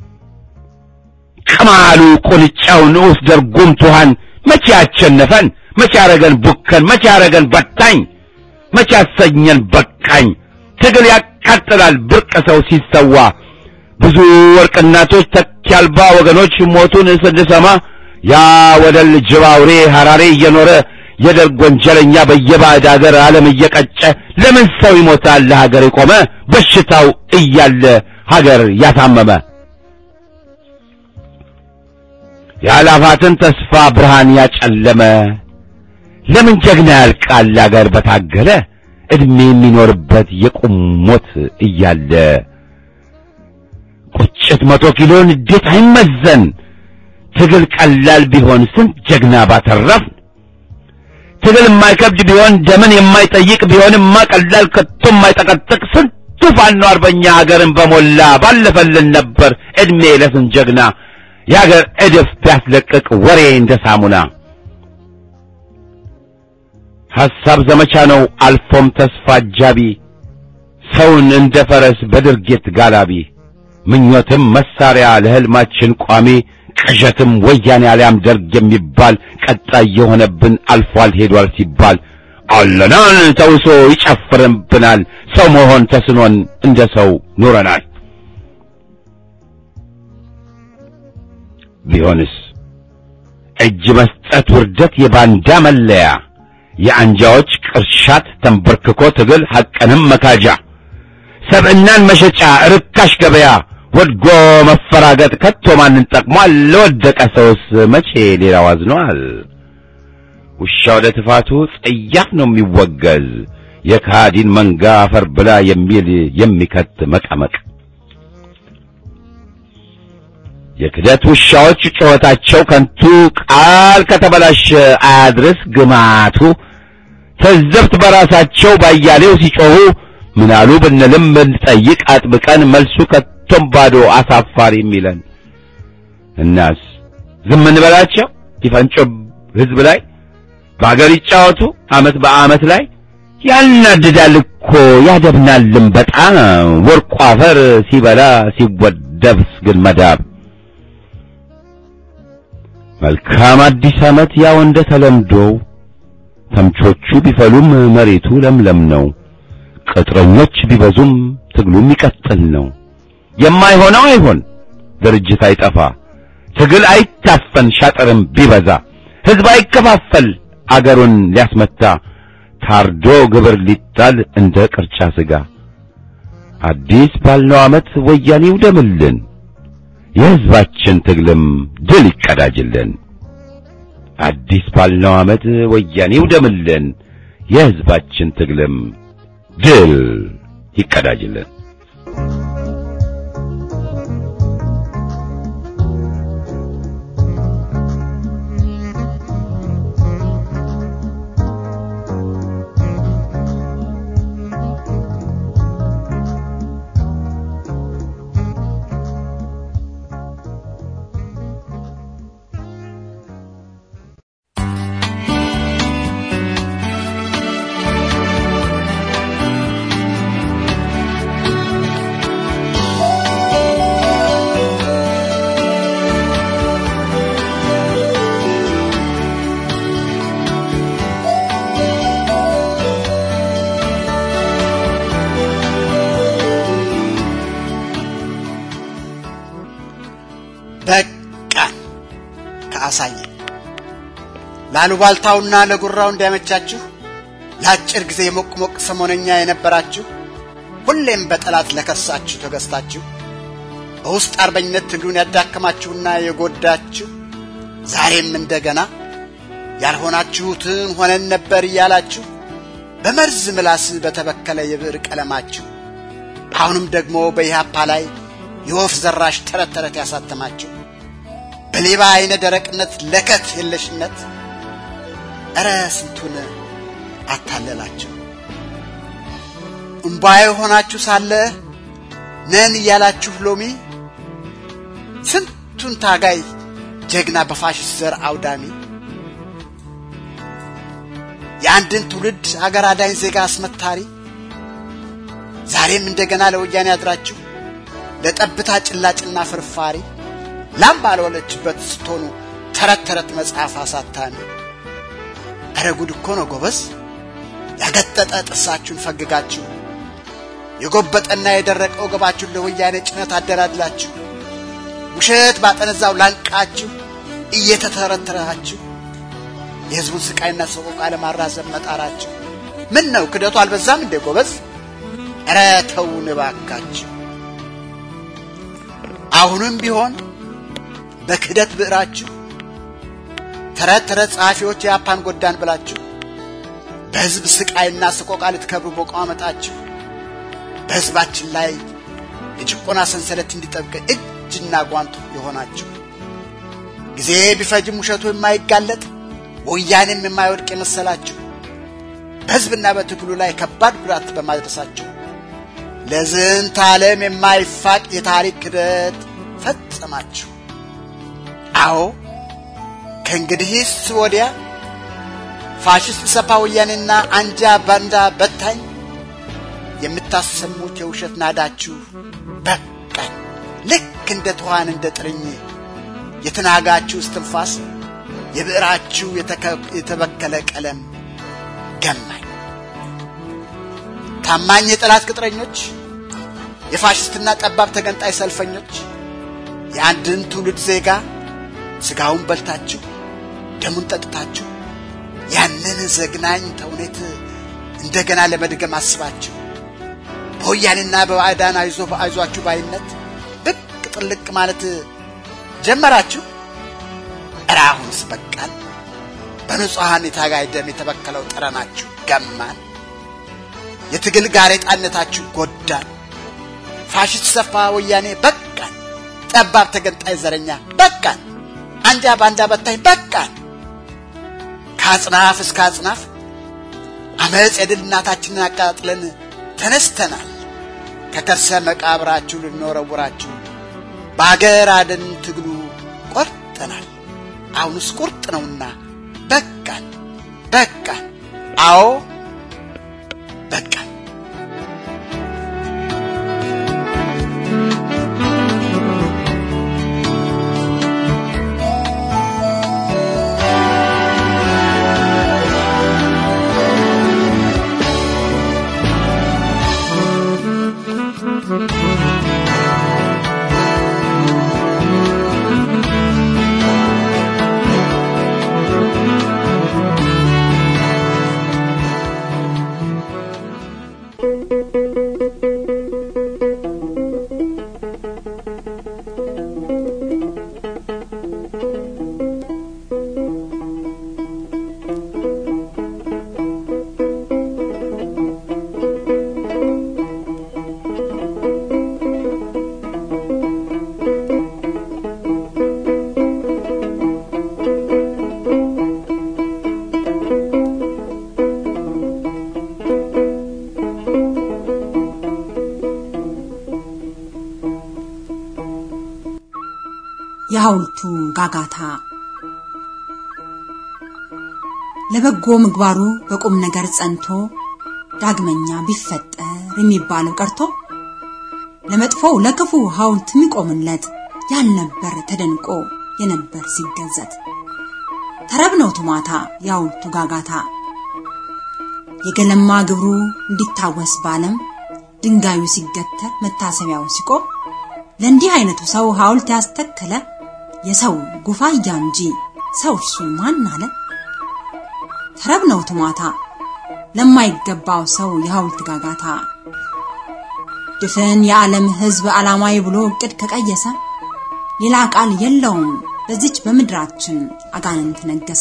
ቅማሉ ቁንጫው ንዑስ ደርጉም ቱሃን መቼ ያቸነፈን መቼ ያረገን ቡከን መቼ ያረገን በታኝ መቼ ያሰኘን በቃኝ ትግል ያቃጥላል ብርቅ ሰው ሲሰዋ ብዙ ወርቅ እናቶች ተኪ አልባ ወገኖች ሞቱን ስንሰማ ያ ወደል ጅብ አውሬ ሐራሬ እየኖረ የደርግ ወንጀለኛ በየባዕድ አገር ዓለም እየቀጨ ለምን ሰው ይሞታል ለሀገር የቆመ በሽታው እያለ ሀገር ያሳመመ የአላፋትን ተስፋ ብርሃን ያጨለመ ለምን ጀግና ያልቃል አገር በታገለ ዕድሜ የሚኖርበት የቁም ሞት እያለ ቁጭት መቶ ኪሎን እንዴት አይመዘን ትግል ቀላል ቢሆን ስንት ጀግና ባተረፍ ትግል የማይከብድ ቢሆን ደምን የማይጠይቅ ቢሆንማ ቀላል ከቶ የማይጠቀጥቅ ስንቱ ፋኖ አርበኛ ሀገርን በሞላ ባለፈልን ነበር ዕድሜ ለስንት ጀግና የሀገር እድፍ ቢያስለቅቅ ወሬ እንደ ሳሙና ሐሳብ ዘመቻ ነው አልፎም ተስፋ አጃቢ ሰውን እንደ ፈረስ በድርጊት ጋላቢ ምኞትም መሳሪያ ለሕልማችን ቋሚ ቅዠትም ወያኔ አልያም ደርግ የሚባል ቀጣይ የሆነብን አልፏል ሄዷል ሲባል አለናን ተውሶ ይጨፍርብናል ሰው መሆን ተስኖን እንደ ሰው ኑረናል ቢሆንስ እጅ መስጠት ውርደት የባንዳ መለያ የአንጃዎች ቅርሻት ተንበርክኮ ትግል ሐቅንም መካጃ ሰብዕናን መሸጫ ርካሽ ገበያ ወድጎ መፈራገጥ ከቶ ማንን ጠቅሟል? ለወደቀ ሰውስ መቼ ሌላው አዝኗል? ውሻ ወደ ትፋቱ ጸያፍ ነው የሚወገዝ የካዲን መንጋ አፈር ብላ የሚል የሚከት መቀመቅ የክደት ውሻዎች ጩኸታቸው ከንቱ ቃል ከተበላሸ አያድርስ ግማቱ ተዘብት በራሳቸው ባያሌው ሲጮኹ ምናሉ ብንልም ብንጠይቅ አጥብቀን መልሱ ከቶም ባዶ አሳፋሪ የሚለን እናስ ዝም እንበላቸው ይፈንጮ ህዝብ ላይ በአገር ይጫወቱ አመት በአመት ላይ ያናድዳል እኮ ያደብናልም በጣም ወርቁ አፈር ሲበላ ሲወደብስ ግን መዳብ መልካም አዲስ ዓመት ያው እንደ ተለምዶው ተምቾቹ ቢፈሉም መሬቱ ለምለም ነው። ቅጥረኞች ቢበዙም ትግሉ የሚቀጥል ነው። የማይሆነው አይሆን፣ ድርጅት አይጠፋ፣ ትግል አይታፈን፣ ሻጥርም ቢበዛ ህዝብ አይከፋፈል፣ አገሩን ሊያስመታ ታርዶ ግብር ሊጣል እንደ ቅርጫ ሥጋ አዲስ ባልነው ዓመት ወያኔ ይውደምልን የሕዝባችን ትግልም ድል ይቀዳጅልን። አዲስ ባልነው ዓመት ወያኔ ይውደምልን የሕዝባችን ትግልም ድል ይቀዳጅልን። በቃ ከአሳየ ላሉባልታውና ለጉራው እንዲያመቻችሁ ለአጭር ጊዜ የሞቅ ሞቅ ሰሞነኛ የነበራችሁ ሁሌም በጠላት ለከሳችሁ ተገዝታችሁ በውስጥ አርበኝነት ትግሉን ያዳከማችሁና የጎዳችሁ ዛሬም እንደገና ያልሆናችሁትን ሆነን ነበር እያላችሁ በመርዝ ምላስ በተበከለ የብዕር ቀለማችሁ አሁንም ደግሞ በኢህአፓ ላይ የወፍ ዘራሽ ተረት ተረት ያሳተማችሁ በሌባ አይነ ደረቅነት ለከት የለሽነት እረ ስንቱን አታለላችሁ። እምባዬ ሆናችሁ ሳለ ነን እያላችሁ ሎሚ ስንቱን ታጋይ ጀግና በፋሽስት ዘር አውዳሚ የአንድን ትውልድ አገር አዳኝ ዜጋ አስመታሪ ዛሬም እንደገና ለወያኔ አድራችሁ ለጠብታ ጭላጭና ፍርፋሪ ላም ባልወለችበት ስትሆኑ ተረት ተረት መጽሐፍ አሳታሚ እረ ጉድ እኮ ነው ጎበዝ ያገጠጠ ጥርሳችሁን ፈግጋችሁ የጎበጠና የደረቀ ወገባችሁን ለወያኔ ጭነት አደላድላችሁ ውሸት ባጠነዛው ላንቃችሁ እየተተረተራችሁ የሕዝቡን ስቃይና ሰቆቃ ለማራዘም መጣራችሁ ምን ነው ክደቱ አልበዛም እንዴ ጎበዝ? ኧረ ተውን እባካችሁ። አሁንም ቢሆን በክህደት ብዕራችሁ ተረት ተረት ጸሐፊዎች የአፓን ጎዳን ብላችሁ በሕዝብ ስቃይና ሰቆቃ ልትከብሩ በቋመጣችሁ በሕዝባችን ላይ የጭቆና ሰንሰለት እንዲጠብቅ እጅና ጓንቱ የሆናችሁ ጊዜ ቢፈጅም ውሸቱ የማይጋለጥ ወያኔም የማይወድቅ የመሰላችሁ በሕዝብና በትግሉ ላይ ከባድ ጉዳት በማድረሳችሁ ለዝንተ ዓለም የማይፋቅ የታሪክ ክደት ፈጸማችሁ። አዎ ከእንግዲህስ ወዲያ ፋሽስት ሰፓ ወያኔና አንጃ ባንዳ በታኝ የምታሰሙት የውሸት ናዳችሁ በቃኝ። ልክ እንደ ትኋን እንደ ጥርኝ የተናጋችሁ እስትንፋስ የብዕራችሁ የተበከለ ቀለም ገማኝ። ታማኝ የጠላት ቅጥረኞች፣ የፋሽስትና ጠባብ ተገንጣይ ሰልፈኞች የአንድን ትውልድ ዜጋ ስጋውን በልታችሁ ደሙን ጠጥታችሁ ያንን ዘግናኝ ተውኔት እንደገና ለመድገም አስባችሁ በወያኔና በባዕዳን አይዞ አይዟችሁ ባይነት ብቅ ጥልቅ ማለት ጀመራችሁ። እረ አሁንስ በቃን። በንጹሐን የታጋይ ደም የተበከለው ጠረናችሁ ገማን። የትግል ጋሬጣነታችሁ ጎዳን። ፋሽስት ሰፋ ወያኔ በቃን። ጠባብ ተገንጣይ ዘረኛ በቃን። አንጃ ባንዳ በታኝ በቃን። ከአጽናፍ እስከ አጽናፍ አመፅ የድል እናታችንን አቃጥለን ተነስተናል። ከከርሰ መቃብራችሁ ልንወረውራችሁ በአገር አደን ትግሉ ቆርጠናል። አሁንስ ቁርጥ ነውና በቃን በቃን። አዎ በቃን። የሐውልቱ ጋጋታ ለበጎ ምግባሩ በቁም ነገር ጸንቶ ዳግመኛ ቢፈጠር የሚባለው ቀርቶ ለመጥፎው ለክፉ ሐውልት የሚቆምለት ያልነበር ተደንቆ የነበር ሲገዘት ተረብ ነው ቱማታ የሐውልቱ ጋጋታ የገለማ ግብሩ እንዲታወስ ባለም ድንጋዩ ሲገተር መታሰቢያው ሲቆም ለእንዲህ አይነቱ ሰው ሐውልት ያስተከለ የሰው ጉፋያ እንጂ ሰው እርሱ ማን አለ? ተረብ ነው ቱማታ ለማይገባው ሰው የሐውልት ጋጋታ ድፍን የዓለም ሕዝብ ዓላማዊ ብሎ እቅድ ከቀየሰ ሌላ ቃል የለውም በዚች በምድራችን አጋንንት ነገሰ።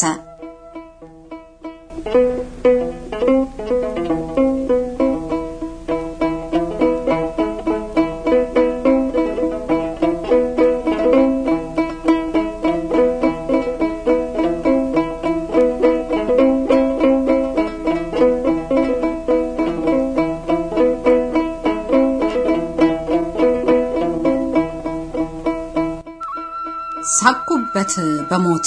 ሳኩበት በሞት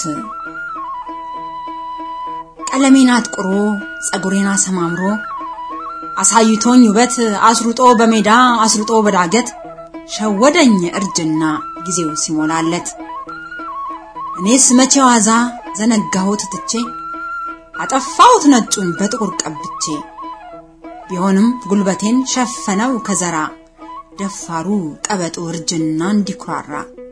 ቀለሜን አጥቁሮ ጸጉሬን አሰማምሮ አሳይቶኝ ውበት አስሩጦ በሜዳ አስሩጦ በዳገት ሸወደኝ እርጅና ጊዜው ሲሞላለት እኔስ መቼ ዋዛ ዘነጋሁት ትቼ አጠፋሁት ነጩን በጥቁር ቀብቼ ቢሆንም ጉልበቴን ሸፈነው ከዘራ ደፋሩ ቀበጡ እርጅና እንዲኩራራ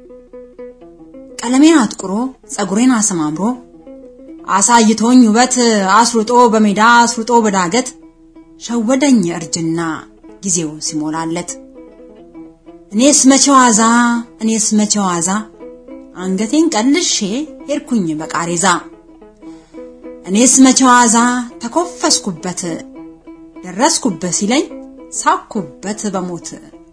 ቀለሜን አጥቁሮ ጸጉሬን አሰማምሮ አሳይቶኝ ውበት አስሩጦ በሜዳ አስሩጦ በዳገት ሸወደኝ እርጅና ጊዜው ሲሞላለት እኔስ መቼ ዋዛ እኔስ መቼ ዋዛ አንገቴን ቀልሼ ሄድኩኝ በቃሬዛ እኔስ መቼ ዋዛ ተኮፈስኩበት ደረስኩበት ሲለኝ ሳኩበት በሞት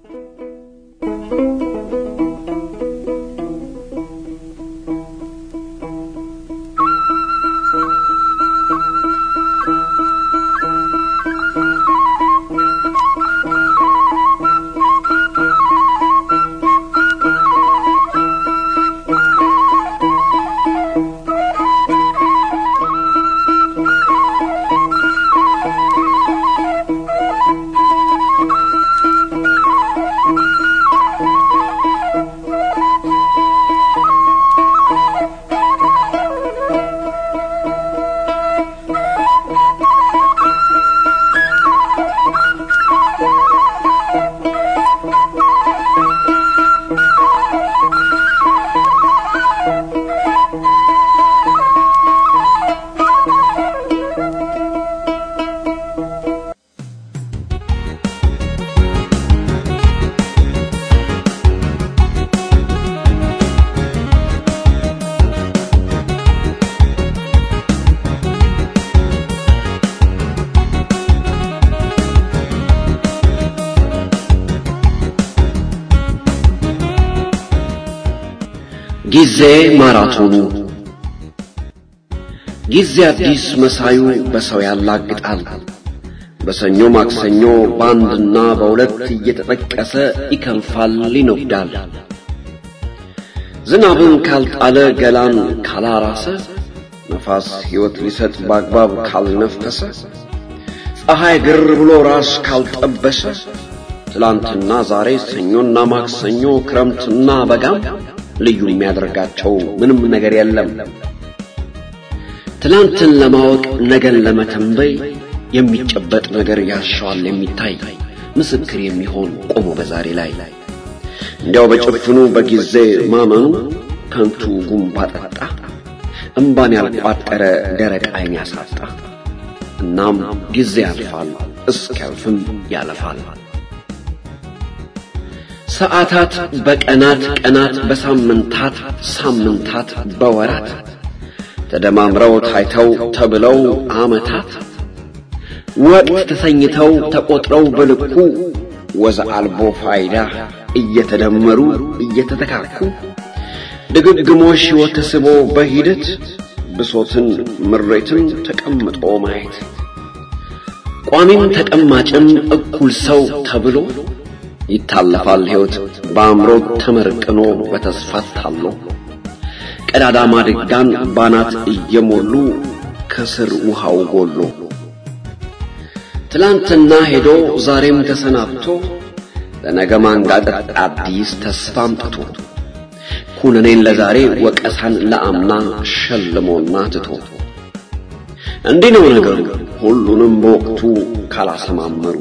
ጊዜ ማራቶኑ ጊዜ አዲስ መሳዩ በሰው ያላግጣል። በሰኞ ማክሰኞ በአንድና በሁለት እየተጠቀሰ ይከንፋል፣ ይነጉዳል። ዝናብን ካልጣለ ገላን ካላራሰ ነፋስ ሕይወት ሊሰጥ በአግባብ ካልነፈሰ ፀሐይ ግር ብሎ ራስ ካልጠበሰ ትላንትና ዛሬ ሰኞና ማክሰኞ ክረምትና በጋም ልዩ የሚያደርጋቸው ምንም ነገር የለም። ትላንትን ለማወቅ ነገን ለመተንበይ የሚጨበጥ ነገር ያሻዋል የሚታይ ምስክር የሚሆን ቆሞ በዛሬ ላይ እንዲያው በጭፍኑ በጊዜ ማመኑ ከንቱ ጉንባ ጠጣ እምባን ያልቋጠረ ደረቅ ዓይን ያሳጣ። እናም ጊዜ ያልፋል እስኪያልፍም ያለፋል። ሰዓታት በቀናት ቀናት በሳምንታት ሳምንታት በወራት ተደማምረው ታይተው ተብለው ዓመታት ወቅት ተሰኝተው ተቆጥረው በልኩ ወዘ አልቦ ፋይዳ እየተደመሩ እየተተካኩ ድግግሞሽ ሕይወት ተስቦ በሂደት ብሶትን ምሬትን ተቀምጦ ማየት ቋሚም ተቀማጭም እኩል ሰው ተብሎ ይታለፋል ሕይወት በአእምሮ ተመርቅኖ በተስፋ ታሎ ቀዳዳ ማድጋን ባናት እየሞሉ ከስር ውሃው ጎሎ ትላንትና ሄዶ ዛሬም ተሰናብቶ ለነገ ማንጋጠጥ አዲስ ተስፋ አምጥቶ ኩነኔን ለዛሬ ወቀሳን ለአምና ሸልሞና ትቶ እንዲህ ነው ነገሩ ሁሉንም በወቅቱ ካላሰማመሩ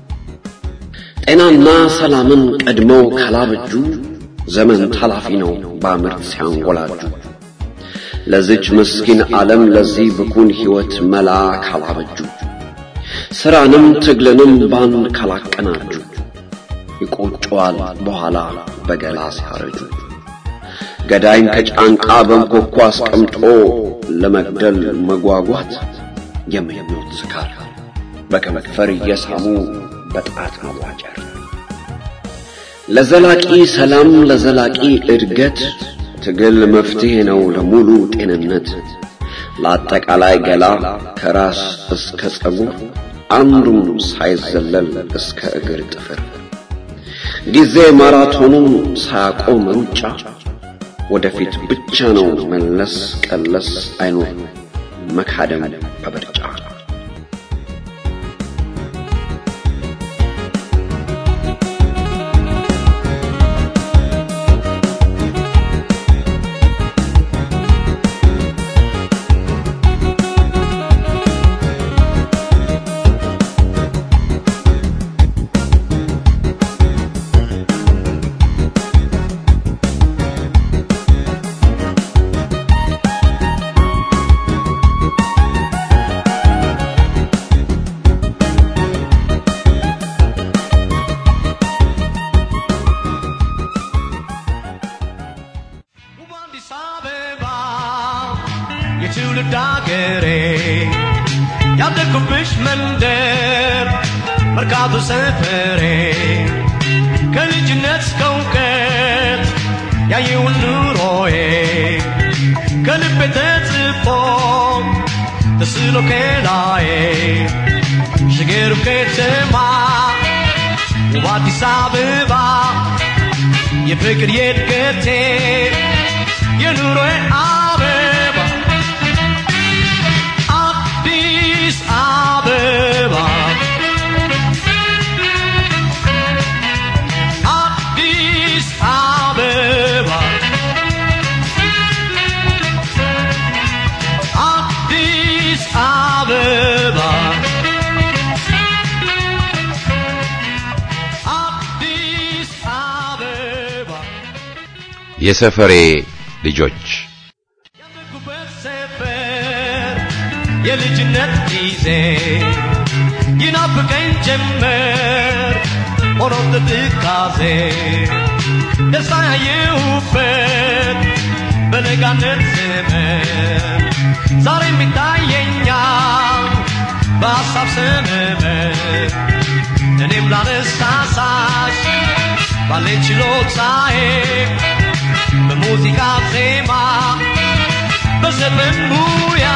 ጤናና ሰላምን ቀድመው ካላበጁ ዘመን ታላፊ ነው በምርት ሲያንጎላጁ ለዚች ምስኪን ዓለም ለዚህ ብኩን ሕይወት መላ ካላበጁ ሥራንም ትግልንም ባንድ ካላቀናጁ ይቆጨዋል በኋላ በገላ ሲያረጁ ገዳይን ከጫንቃ በንኮኳ አስቀምጦ ለመግደል መጓጓት የምኞት ስካር በከንፈር እየሳሙ በጣት መዋጨር ለዘላቂ ሰላም ለዘላቂ እድገት ትግል መፍትሄ ነው ለሙሉ ጤንነት ለአጠቃላይ ገላ ከራስ እስከ ጸጉር አንዱም ሳይዘለል እስከ እግር ጥፍር ጊዜ ማራቶኑን ሳያቆም ሩጫ ወደፊት ብቻ ነው መለስ ቀለስ አይኖር መካደም በብርጫ አዲስ አበባ የትውልድ አገሬ ያደግኩብሽ መንደር መርካቶ ሰፈሬ ከልጅነት እስከ እውቀት ያየውን ኑሮዬ ከልቤ ተጽፎ ተስሎ ከላዬ ሽገሩ ከተማ ውብ አዲስ አበባ የፍቅር የእድገቴ የኑሮዬ አበባ አዲስ አበባ አዲስ አበባ አዲስ አበባ አዲስ አበባ የሰፈሬ ልጆች ያደጉበት ሰፈር የልጅነት ጊዜ ይናፍቀኝ ጀመር ሆኖ ትካዜ ደስታ ያየሁበት በለጋነት ዘመን ዛሬም ይታየኛል በሐሳብ ሰመመን እኔም ላነሳሳሽ ባለኝ ችሎታዬ በሙዚቃ ዜማ በዘፈን ሙያ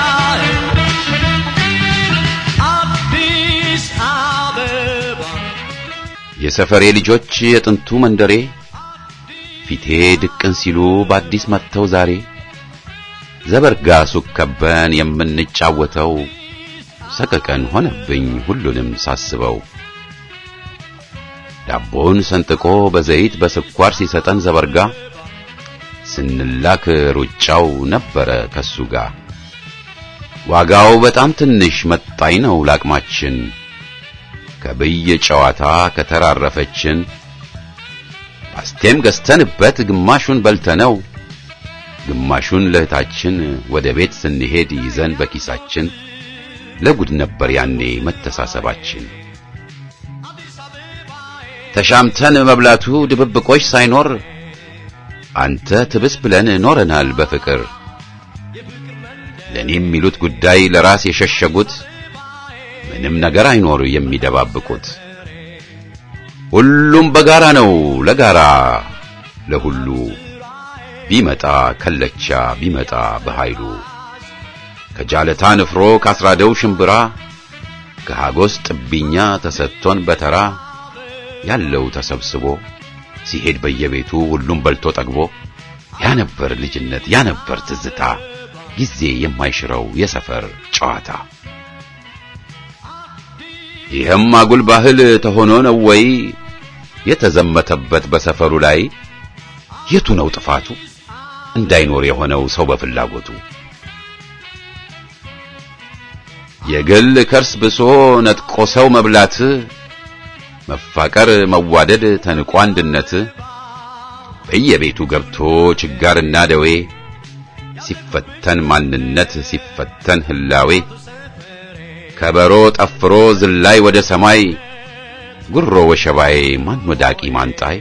አዲስ አበባ የሰፈሬ ልጆች የጥንቱ መንደሬ ፊቴ ድቅን ሲሉ በአዲስ መጥተው ዛሬ ዘበርጋ ሱቅ ከበን የምንጫወተው ሰቀቀን ሆነብኝ ሁሉንም ሳስበው ዳቦን ሰንጥቆ በዘይት በስኳር ሲሰጠን ዘበርጋ ስንላክ ሩጫው ነበረ ከሱ ጋር ዋጋው በጣም ትንሽ መጣኝ ነው ላቅማችን ከብየ ጨዋታ ከተራረፈችን ፓስቴም ገዝተንበት ግማሹን በልተነው ግማሹን ለእህታችን ወደ ቤት ስንሄድ ይዘን በኪሳችን ለጉድ ነበር ያኔ መተሳሰባችን ተሻምተን መብላቱ ድብብቆች ሳይኖር አንተ ትብስ ብለን ኖረናል በፍቅር ለኔ የሚሉት ጉዳይ ለራስ የሸሸጉት ምንም ነገር አይኖር የሚደባብቁት ሁሉም በጋራ ነው ለጋራ ለሁሉ ቢመጣ ከለቻ ቢመጣ በኃይሉ ከጃለታ ንፍሮ ካስራደው ሽምብራ ከሃጎስ ጥብኛ ተሰጥቶን በተራ ያለው ተሰብስቦ ሲሄድ በየቤቱ ሁሉም በልቶ ጠግቦ ያ ነበር ልጅነት፣ ያ ነበር ትዝታ፣ ጊዜ የማይሽረው የሰፈር ጨዋታ። ይህም አጉል ባህል ተሆኖ ነው ወይ የተዘመተበት በሰፈሩ ላይ? የቱ ነው ጥፋቱ እንዳይኖር የሆነው ሰው በፍላጎቱ? የግል ከርስ ብሶ ነጥቆ ሰው መብላት፣ መፋቀር መዋደድ ተንቆ አንድነት፣ በየቤቱ ገብቶ ችጋርና ደዌ ሲፈተን ማንነት ሲፈተን ህላዌ ከበሮ ጠፍሮ ዝላይ ወደ ሰማይ ጉሮ ወሸባዬ ማን ወዳቂ ማንጣይ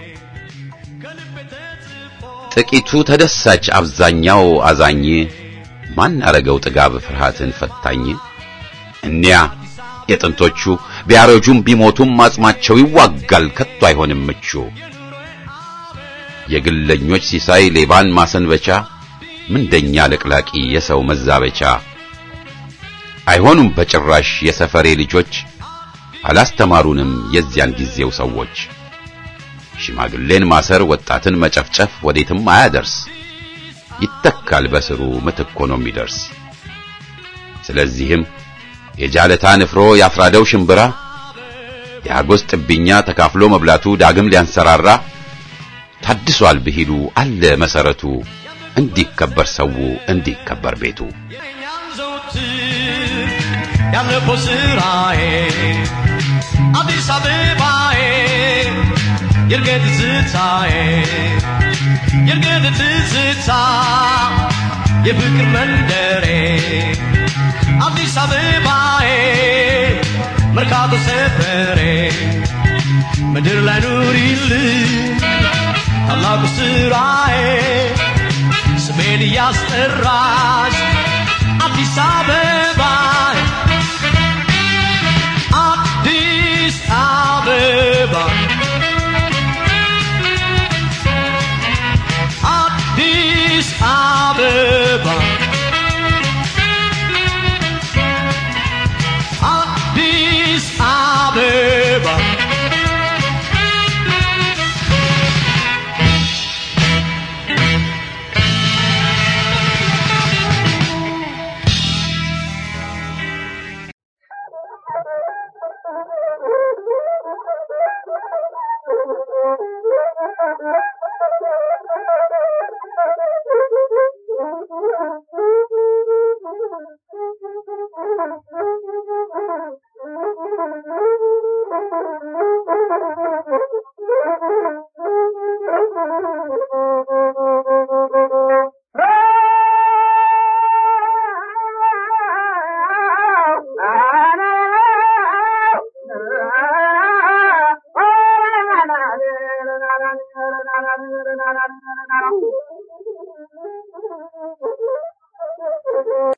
ጥቂቱ ተደሳች አብዛኛው አዛኝ ማን አረገው ጥጋብ ፍርሃትን ፈታኝ እኒያ የጥንቶቹ ቢያረጁም ቢሞቱም አጽማቸው ይዋጋል ከቶ አይሆንም ምቹ የግለኞች ሲሳይ ሌባን ማሰንበቻ ምንደኛ ለቅላቂ የሰው መዛበቻ አይሆኑም በጭራሽ የሰፈሬ ልጆች አላስተማሩንም የዚያን ጊዜው ሰዎች ሽማግሌን ማሰር ወጣትን መጨፍጨፍ ወዴትም አያደርስ ይተካል በስሩ ምትክ ሆኖ የሚደርስ ስለዚህም የጃለታ ንፍሮ ያፍራደው ሽምብራ የአጎስ ጥብኛ ተካፍሎ መብላቱ ዳግም ሊያንሰራራ ታድሷል ብሂሉ አለ መሰረቱ እንዲከበር ሰው እንዲከበር ቤቱ ያለፈው ስራዬ አዲስ አበባዬ የእርገት ትዝታዬ የእርገት ትዝታ የፍቅር መንደሬ አዲስ አበባዬ መርካቶ ሰፈሬ ምድር ላይ ኑሪልኝ ታላቁ ስራዬ ስሜን እያስጠራሽ አዲስ አበባ አዲስ አበባ